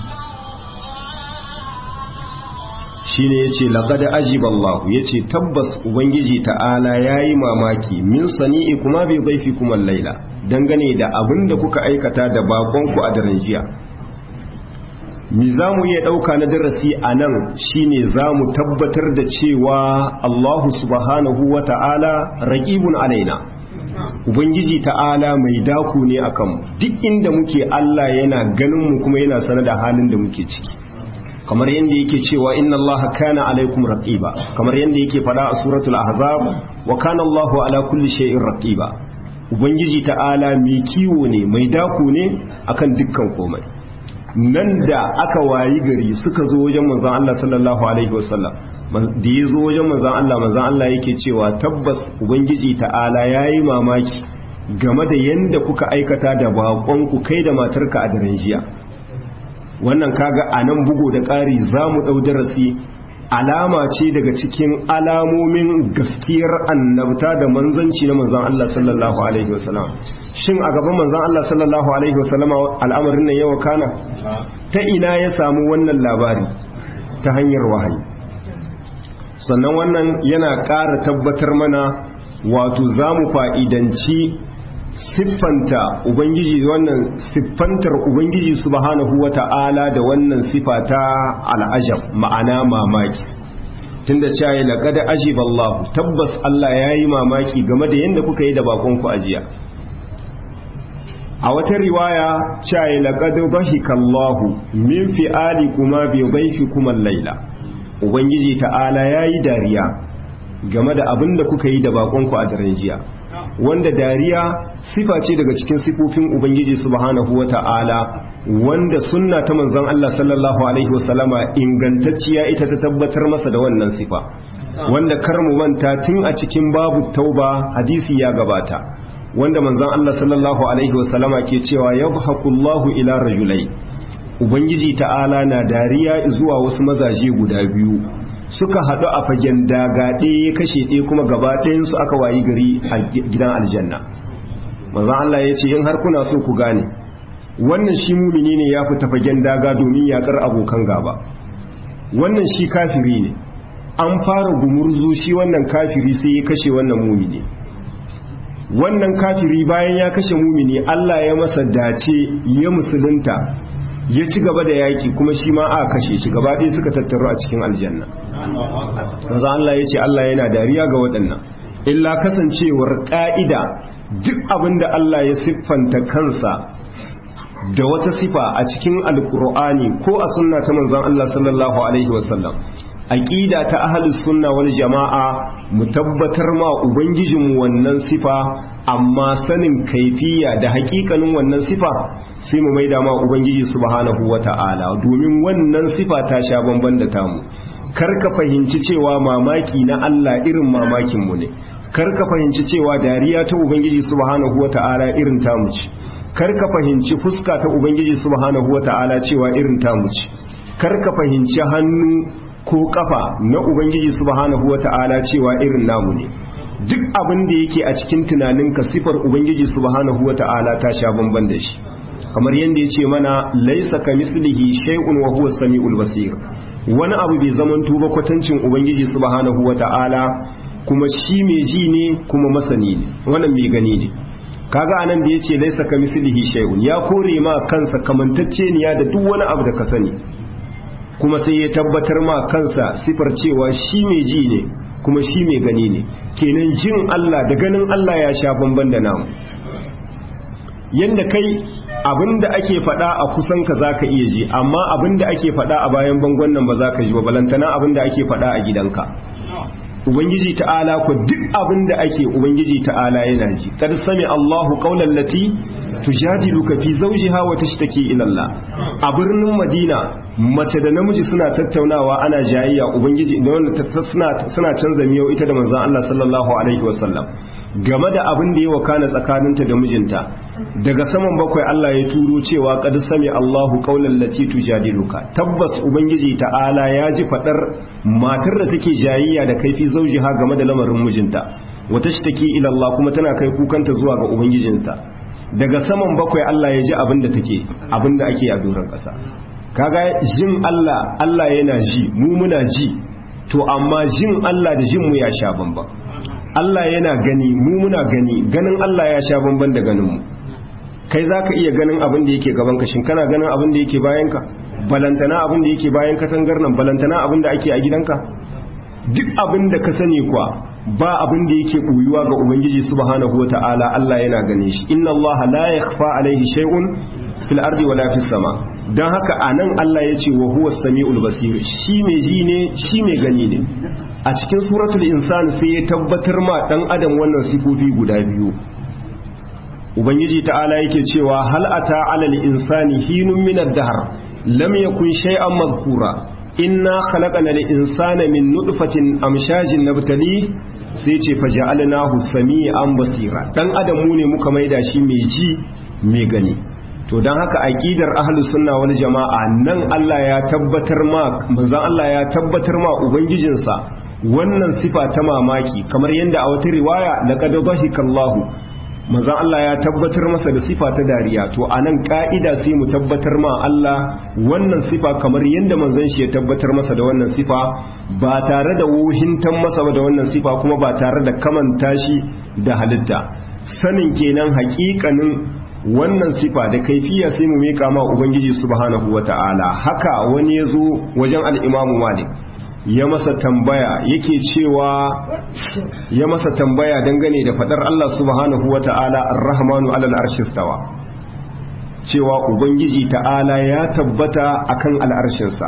shine yace laqad ajiba Allah yace tabbas ubangiji ta'ala yayi mamaki min sani'i kuma bi dhaifikum al-laila dangane da abinda kuka aikata da bakonku a daren jiya mi za mu iya ɗauka na darasi a nan shine za mu tabbatar da cewa Allahu subhanahu wa ta'ala raƙibun alaina Ubangiji ta'ala mai daku ne a kanmu duk inda muke Allah yana ganin mu kuma yana sanar da halin da muke ciki kamar yadda yake cewa inna Allah kana alaikum raqiba kamar yadda yake faɗa a suratul ahzab wa kana Allahu ala kulli shay'in raqiba Ubangiji ta'ala mai kiwo ne mai daku ne akan dukkan komai nan da aka wayi gari suka zo wajen manzan Allah sallallahu alaihi wasallam da ya zo wajen manzan Allah manzan Allah yake cewa tabbas ubangiji ta'ala yayi mamaki game da yanda kuka aikata da bakon ku kai da matarka a daren jiya wannan kaga a nan bugo da ƙari za mu ɗau darasi alama ce daga cikin alamomin gaskiyar annabta da manzanci na manzan Allah sallallahu alaihi wasallam shin a gaban manzan Allah sallallahu alaihi wasallam al'amarin nan yawa kana ta ina ya samu wannan labari ta hanyar wahayi sannan wannan yana ƙara tabbatar mana wato za mu fa'idanci siffanta ubangiji wannan siffantar ubangiji subhanahu wata'ala da wannan sifa ta al'ajab ma'ana mamaki tunda cewa ya laqad ajiba Allah tabbas Allah yayi mamaki game da yanda kuka yi da bakon ku ajiya a wata riwaya cewa ya laqad bahika Allah min fi'ali kuma bi dhayfikum al-laila ubangiji ta'ala yayi dariya game da abin da kuka yi da bakon ku a daren jiya wanda dariya sifa ce daga cikin sifofin ubangiji subhanahu wata'ala wanda sunna ta manzon Allah sallallahu alaihi wasallama ingantacciya ita ta tabbatar masa da wannan sifa wanda kar mu manta tun a cikin babu tauba hadisi ya gabata wanda manzon Allah sallallahu alaihi wasallama ke cewa yadhhakullahu ila rajulai ubangiji ta'ala na dariya zuwa wasu mazaje guda biyu suka haɗu a fagen daga ɗaya ya kashe ɗaya kuma gaba ɗayansu aka wayi gari a gidan aljanna manzon Allah ya ce in har kuna so ku gane wannan shi mumini ne ya fita fagen daga domin yakar abokan gaba wannan shi kafiri ne an fara gumurzu shi wannan kafiri sai ya kashe wannan mumini wannan kafiri bayan ya kashe mumini Allah ya masa dace ya musulunta ya ci gaba da yaki kuma shi ma aka kashe shi gaba ɗaya suka tattaru a cikin aljanna maza Allah ya ce Allah yana dariya ga waɗannan illa kasancewar ƙa'ida duk abin da Allah ya siffanta kansa da wata sifa a cikin alkur'ani ko a sunna ta manzon Allah sallallahu alaihi wasallam aqida ta ahlus sunna wal jama'a mu tabbatar ma ubangijin wannan sifa amma sanin kaifiya da hakikanin wannan sifa sai mu maida ma ubangiji subhanahu wata'ala domin wannan sifa ta sha bamban da tamu kar ka fahimci cewa mamaki na Allah irin mamakin mu ne kar ka fahimci cewa dariya ta ubangiji subhanahu wata'ala irin tamu ce kar ka fahimci fuska ta ubangiji subhanahu wata'ala cewa irin tamu ce kar ka fahimci hannu ko kafa na ubangiji subhanahu wata'ala cewa irin namu ne duk abin da yake a cikin tunaninka sifar ubangiji subhanahu wata'ala ta sha bamban da shi kamar yadda yace mana laisa kamislihi shay'un wa huwa samiul basir wani abu bai zamanto ba kwatancin ubangiji subhanahu wata'ala kuma shi mai ji ne kuma masani ne wannan mai gani ne kaga anan da yace laisa kamislihi shay'un ya kore ma kansa kamantacce ne da duk wani abu da ka sani kuma sai ya tabbatar ma kansa sifar cewa shi mai ji ne kuma shi mai gani ne kenan jin Allah da ganin Allah ya sha bamban da namu yanda kai abinda ake faɗa a kusan ka zaka iya ji amma abinda ake faɗa a bayan bangon nan ba za ka ji ba balantana abinda ake faɗa a gidanka ubangiji ta'ala ko duk abinda ake ubangiji ta'ala yana ji kad sami Allahu qawlan lati tujadiluka fi zawjiha wa tashtaki ila Allah a birnin Madina mace da namiji suna tattaunawa ana jayayya ubangiji da wanda suna suna canza miyau ita da manzon Allah sallallahu alaihi wasallam game da abin da ya wakana tsakaninta da mijinta daga saman bakwai Allah ya turo cewa qad sami Allahu qawlan lati tujadiluka tabbas ubangiji ta'ala ya ji fadar matar da take jayayya da kaifi zaujiha game da lamarin mijinta wata shtaki ila Allah kuma tana kai kukanta zuwa ga ubangijinta daga saman bakwai Allah ya ji abin da take abin da ake a doron ƙasa kaga jin Allah Allah yana ji mu muna ji to amma jin Allah da jin mu ya sha bamban Allah yana gani mu muna gani ganin Allah ya sha bamban da ganin mu kai zaka iya ganin abin da yake gaban ka shin kana ganin abin da yake bayan ka balantana abin da yake bayan katangar nan balantana abin da ake a gidanka duk abin da ka sani kuwa ba abin da yake ɓuyuwa ga ubangiji subhanahu wata'ala Allah yana gane shi inna Allah la yakhfa alaihi shay'un fil ardi wala fis sama dan haka anan Allah ya ce wa huwa samiul basir shi mai ji ne shi mai gani ne a cikin suratul insan sai ya tabbatar ma dan adam wannan sifofi guda biyu ubangiji ta'ala yake cewa hal ata alal insani hinun min ad-dahr lam yakun shay'an madhkura inna khalaqana al-insana min nutfatin amshajin nabtali sai ce faja'alnahu sami'an basira dan adam mu ne muka maida shi mai ji mai gani to dan haka aqidar ahlus sunna wal jama'a nan Allah ya tabbatar ma manzon Allah ya tabbatar ma ubangijinsa wannan sifa ta mamaki kamar yadda a wata riwaya laqad dhahikallahu manzon Allah ya tabbatar masa da sifa ta dariya to anan ka'ida sai mu tabbatar ma Allah wannan sifa kamar yadda manzon shi ya tabbatar masa da wannan sifa ba tare da wuhintan masa da wannan sifa kuma ba tare da kamanta shi da halitta sanin kenan hakikanin wannan sifa da kaifiya sai mu mika ma ubangiji subhanahu wata'ala haka wani ya zo wajen al-imamu malik ya masa tambaya yake cewa ya masa tambaya dangane da fadar Allah subhanahu wata'ala ar-rahmanu alal arshi stawa cewa ubangiji ta'ala ya tabbata akan al'arshinsa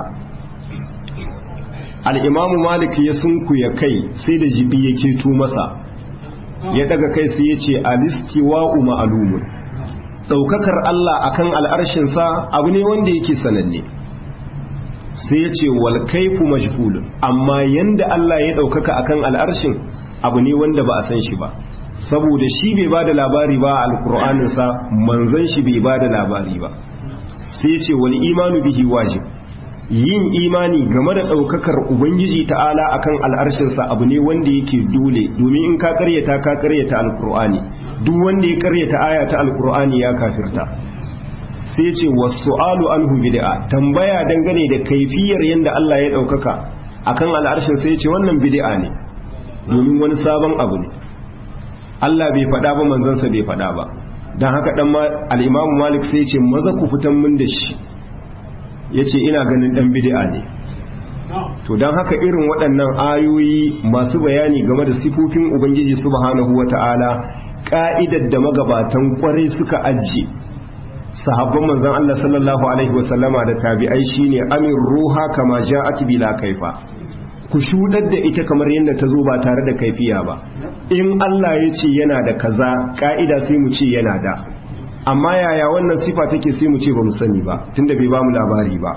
al-imamu malik ya sunkuya kai sai da jibi yake tu masa ya daga kai sai ya ce alistiwa'u ma'lumun daukakar Allah akan al'arshinsa abu ne wanda yake sananne sai ya ce wal kaifu majhulun amma yanda Allah ya ɗaukaka akan al'arshin abu ne wanda ba a san shi ba saboda shi bai ba da labari ba a alƙur'aninsa manzon shi bai ba da labari ba sai ya ce wal imanu bihi wajib yin imani game da ɗaukakar ubangiji ta'ala akan al'arshinsa abu ne wanda yake dole domin in ka karyata ka karyata alkur'ani duk wanda ya karyata aya ta alkur'ani ya kafirta sai ce wasu'alu anhu bid'a tambaya dangane da kaifiyar yanda Allah ya ɗaukaka akan al'arshin sai ce wannan bid'a ne domin wani sabon abu ne Allah bai faɗa ba manzansa bai faɗa ba don haka ɗan al'imamu malik sai ce maza ku fitan mun da shi ya ce ina ganin ɗan bidi'a ne to don haka irin waɗannan ayoyi masu bayani game da sifofin ubangiji subhanahu wa ta'ala ƙa'idar da magabatan ƙwarai suka ajiye sahabban manzan Allah sallallahu alaihi wasallama da tabi'ai shine amin ruha kama ja'at bila kaifa ku shudar da ita kamar yadda ta zo ba tare da kaifiya ba in Allah ya ce yana da kaza ka'ida sai mu ce yana da amma yaya wannan sifa take sai mu ce ba mu sani ba tunda bai ba mu labari ba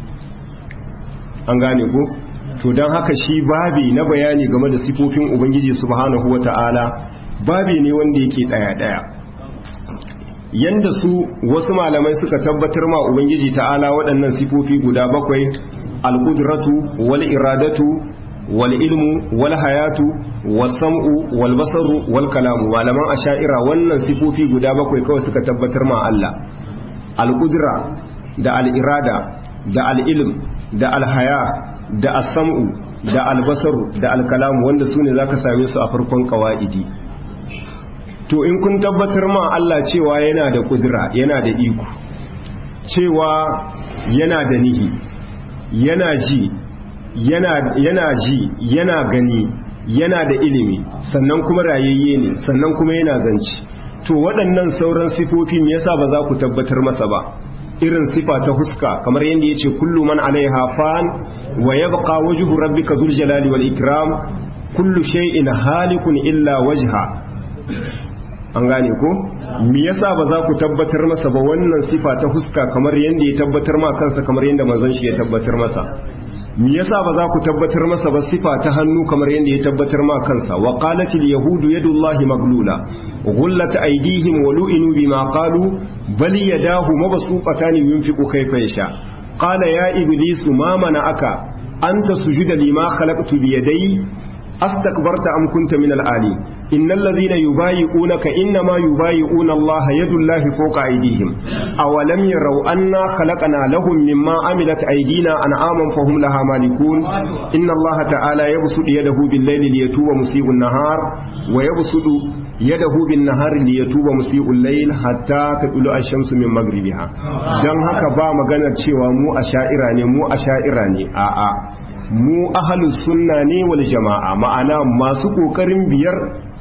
an gane ko to don haka shi babi na bayani game da sifofin ubangiji subhanahu wata'ala babi ne wanda yake daya daya yanda su wasu malamai suka tabbatar ma ubangiji ta'ala waɗannan sifofi guda bakwai al-qudratu wal iradatu wal ilmu wal hayatu was sam'u wal basaru wal kalamu malaman asha'ira wannan sifofi guda bakwai kawai suka tabbatar ma Allah al-qudra da al-irada da al-ilm da al-haya da as-sam'u da al-basaru da al-kalamu wanda sune zaka same su a farkon qawaidi to in kun tabbatar ma Allah cewa yana da kudura yana da iko cewa yana da nihi yana ji yana yana ji yana gani yana da ilimi sannan kuma rayayye ne sannan kuma yana zanci to waɗannan sauran sifofi me yasa ba za ku tabbatar masa ba irin sifa ta huska kamar yadda yace kullu man alaiha fan wa yabqa wajhu rabbika dhul jalali wal ikram kullu shay'in halikun illa wajha an gane ko me yasa ba za ku tabbatar masa ba wannan sifa ta huska kamar yadda ya tabbatar ma kansa kamar yadda manzon shi ya tabbatar masa me yasa ba za ku tabbatar masa ba sifa ta hannu kamar yadda ya tabbatar ma kansa wa qalatil yahudu yadullahi maglula ghullat aydihim wa lu'inu bima qalu bal yadahu mabsuqatan yunfiqu kayfa yasha qala ya iblisu ma mana'aka anta sujuda lima khalaqtu bi yadayya astakbarta am kunta min al-ali innal ladhina yubayi'unaka inma yubayi'una Allah yadullahi fawqa aydihim awalam yaraw anna khalaqna lahum mimma amilat aydina an'aman fahum laha malikun inna Allah ta'ala yabsutu yadahu bil-layli liyatuba musii'un nahar wa yabsutu yadahu bin-nahari liyatuba musii'ul layl hatta tadulu ash-shamsu min maghribiha dan haka ba maganar cewa mu asha'ira ne mu asha'ira ne a'a mu ahalus sunna ne wal jama'a ma'ana masu kokarin biyar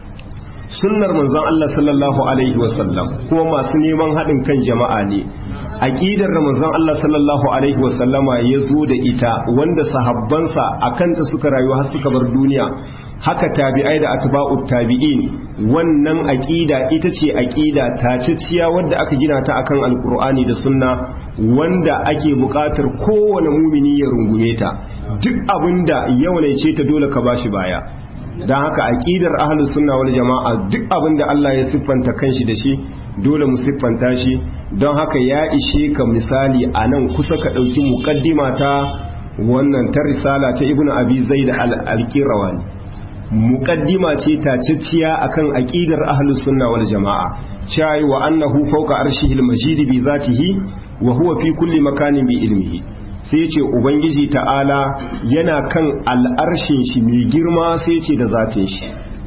sunnar manzon Allah sallallahu alaihi wasallam kuma masu neman haɗin kan jama'a ne aqidar da manzon Allah sallallahu alaihi wasallama ya zo da ita wanda sahabbansa akanta suka rayu har suka bar duniya haka tabi'ai da atba'ut tabi'in wannan aqida ita ce aqida taciciya wadda aka gina ta akan alqur'ani da sunna wanda ake buƙatar kowane mumini ya rungume ta duk abinda yau ne ce ta dole ka bashi baya don haka aqidar ahlus sunna wal jama'a duk abinda Allah ya siffanta kanshi da shi dole mu siffanta shi don haka ya ishe ka misali a nan kusa ka ɗauki muƙaddima ta wannan ta risala ta ibnu abi zaid al-qirawani muqaddima ce taciciya akan aqidar ahlus sunna wal jamaa shayi wa annahu fawqa arshihil majid bi zatihi wa huwa fi kulli makanin bi ilmihi sai yace ubangiji ta'ala yana kan al'arshin shi mai girma sai yace da zatin shi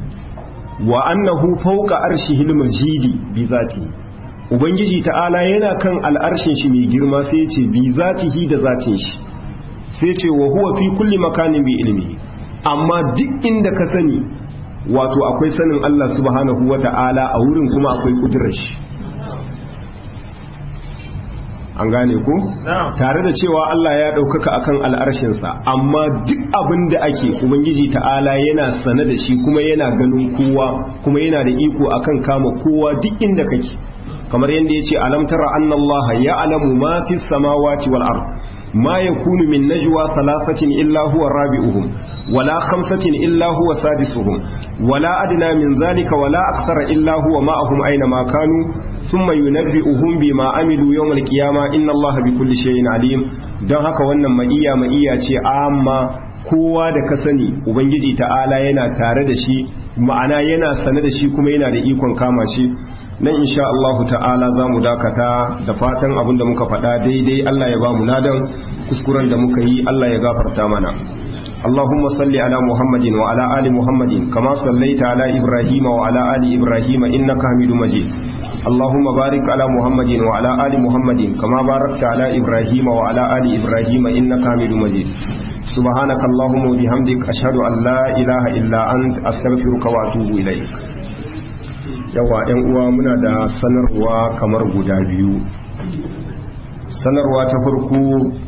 wa annahu fawqa arshihil majid bi zatihi ubangiji ta'ala yana kan al'arshin shi mai girma sai yace bi zatihi da zatin shi sai yace wa huwa fi kulli makanin bi ilmihi amma duk inda ka sani wato akwai sanin Allah subhanahu wa ta'ala a wurin kuma akwai kudurar shi an gane ko tare da cewa Allah ya ɗaukaka akan al'arshinsa amma duk abin da ake ubangiji ta'ala yana sane da shi kuma yana ganin kowa kuma yana da iko akan kama kowa duk inda kake kamar yadda ya ce alam tara annallaha ya alamu ma fi samawati wal ard ma yakunu min najwa thalathatin illa huwa rabi'uhum wala khamsatin illa huwa sadisuhum wala adna min zalika wala akthara illa huwa ma'ahum aina ma kanu thumma yunabbi'uhum bima amilu yawmal qiyama inna allaha bikulli shay'in alim don haka wannan ma'iya ma'iya ce amma kowa da ka sani ubangiji ta'ala yana tare da shi ma'ana yana sane da shi kuma yana da ikon kama shi nan insha Allah ta'ala za mu dakata da fatan abinda muka faɗa daidai Allah ya ba mu ladan kuskuren da muka yi Allah ya gafarta mana اللهم صل على محمد وعلى آل محمد كما صليت على إبراهيم وعلى آل إبراهيم إنك حميد مجيد اللهم بارك على محمد وعلى آل محمد كما باركت على إبراهيم وعلى آل إبراهيم إنك حميد مجيد سبحانك اللهم وبحمدك أشهد أن لا إله إلا أنت أستغفرك وأتوب إليك yawa ‘yan uwa muna da sanarwa kamar guda biyu sanarwa ta farko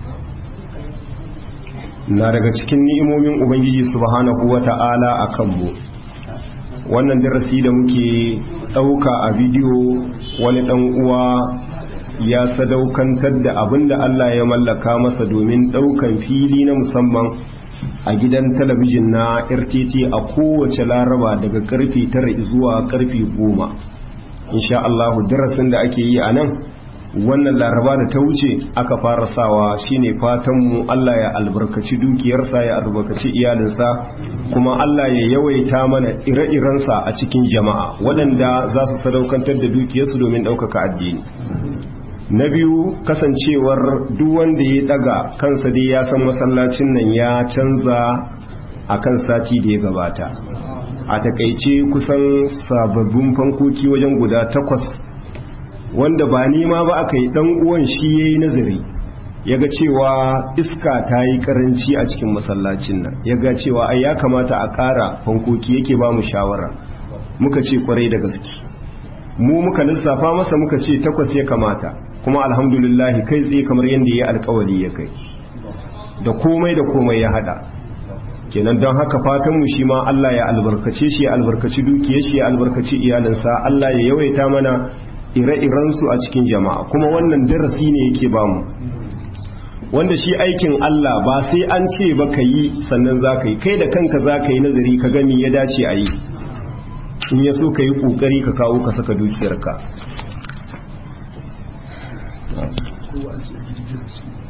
na daga cikin ni'imomin ubangiji subhanahu wata'ala a kanmu wannan darasi da muke ɗauka a bidiyo wani ɗan uwa ya sadaukantar da abin da Allah ya mallaka masa domin ɗaukan fili na musamman a gidan talabijin na RTT a kowace laraba daga karfe tara zuwa karfe goma insha Allah darasin da ake yi a nan wannan laraba da ta wuce aka fara sawa shine fatanmu Allah ya albarkaci dukiyarsa ya albarkaci iyalinsa kuma Allah ya yawaita mana ire-irensa a cikin jama'a waɗanda za su sadaukantar da dukiyarsu domin ɗaukaka addini na biyu kasancewar duk wanda ya daga kansa dai ya san masallacin nan ya canza a kan sati da ya gabata a takaice kusan sababbin fankoki wajen guda takwas wanda ba nema ba aka yi dan uwan shi ya yi nazari ya ga cewa iska ta yi karanci a cikin masallacin nan ya ga cewa ai ya kamata a ƙara fankoki yake ba mu shawara muka ce kwarai da gaske mu muka lissafa masa muka ce takwas ya kamata kuma alhamdulillahi kai tsaye kamar yadda ya alkawari ya kai da komai da komai ya hada kenan don haka fatanmu shi ma Allah ya albarkace shi ya albarkaci dukiyar shi ya albarkaci iyalinsa Allah ya yawaita mana ire-irensu a cikin jama'a kuma wannan darasi ne yake bamu wanda shi aikin Allah ba sai an ce ba ka yi sannan za ka yi kai da kanka za ka yi nazari ka gami ya dace a yi in ya so ka yi ƙoƙari ka kawo ka saka dukiyarka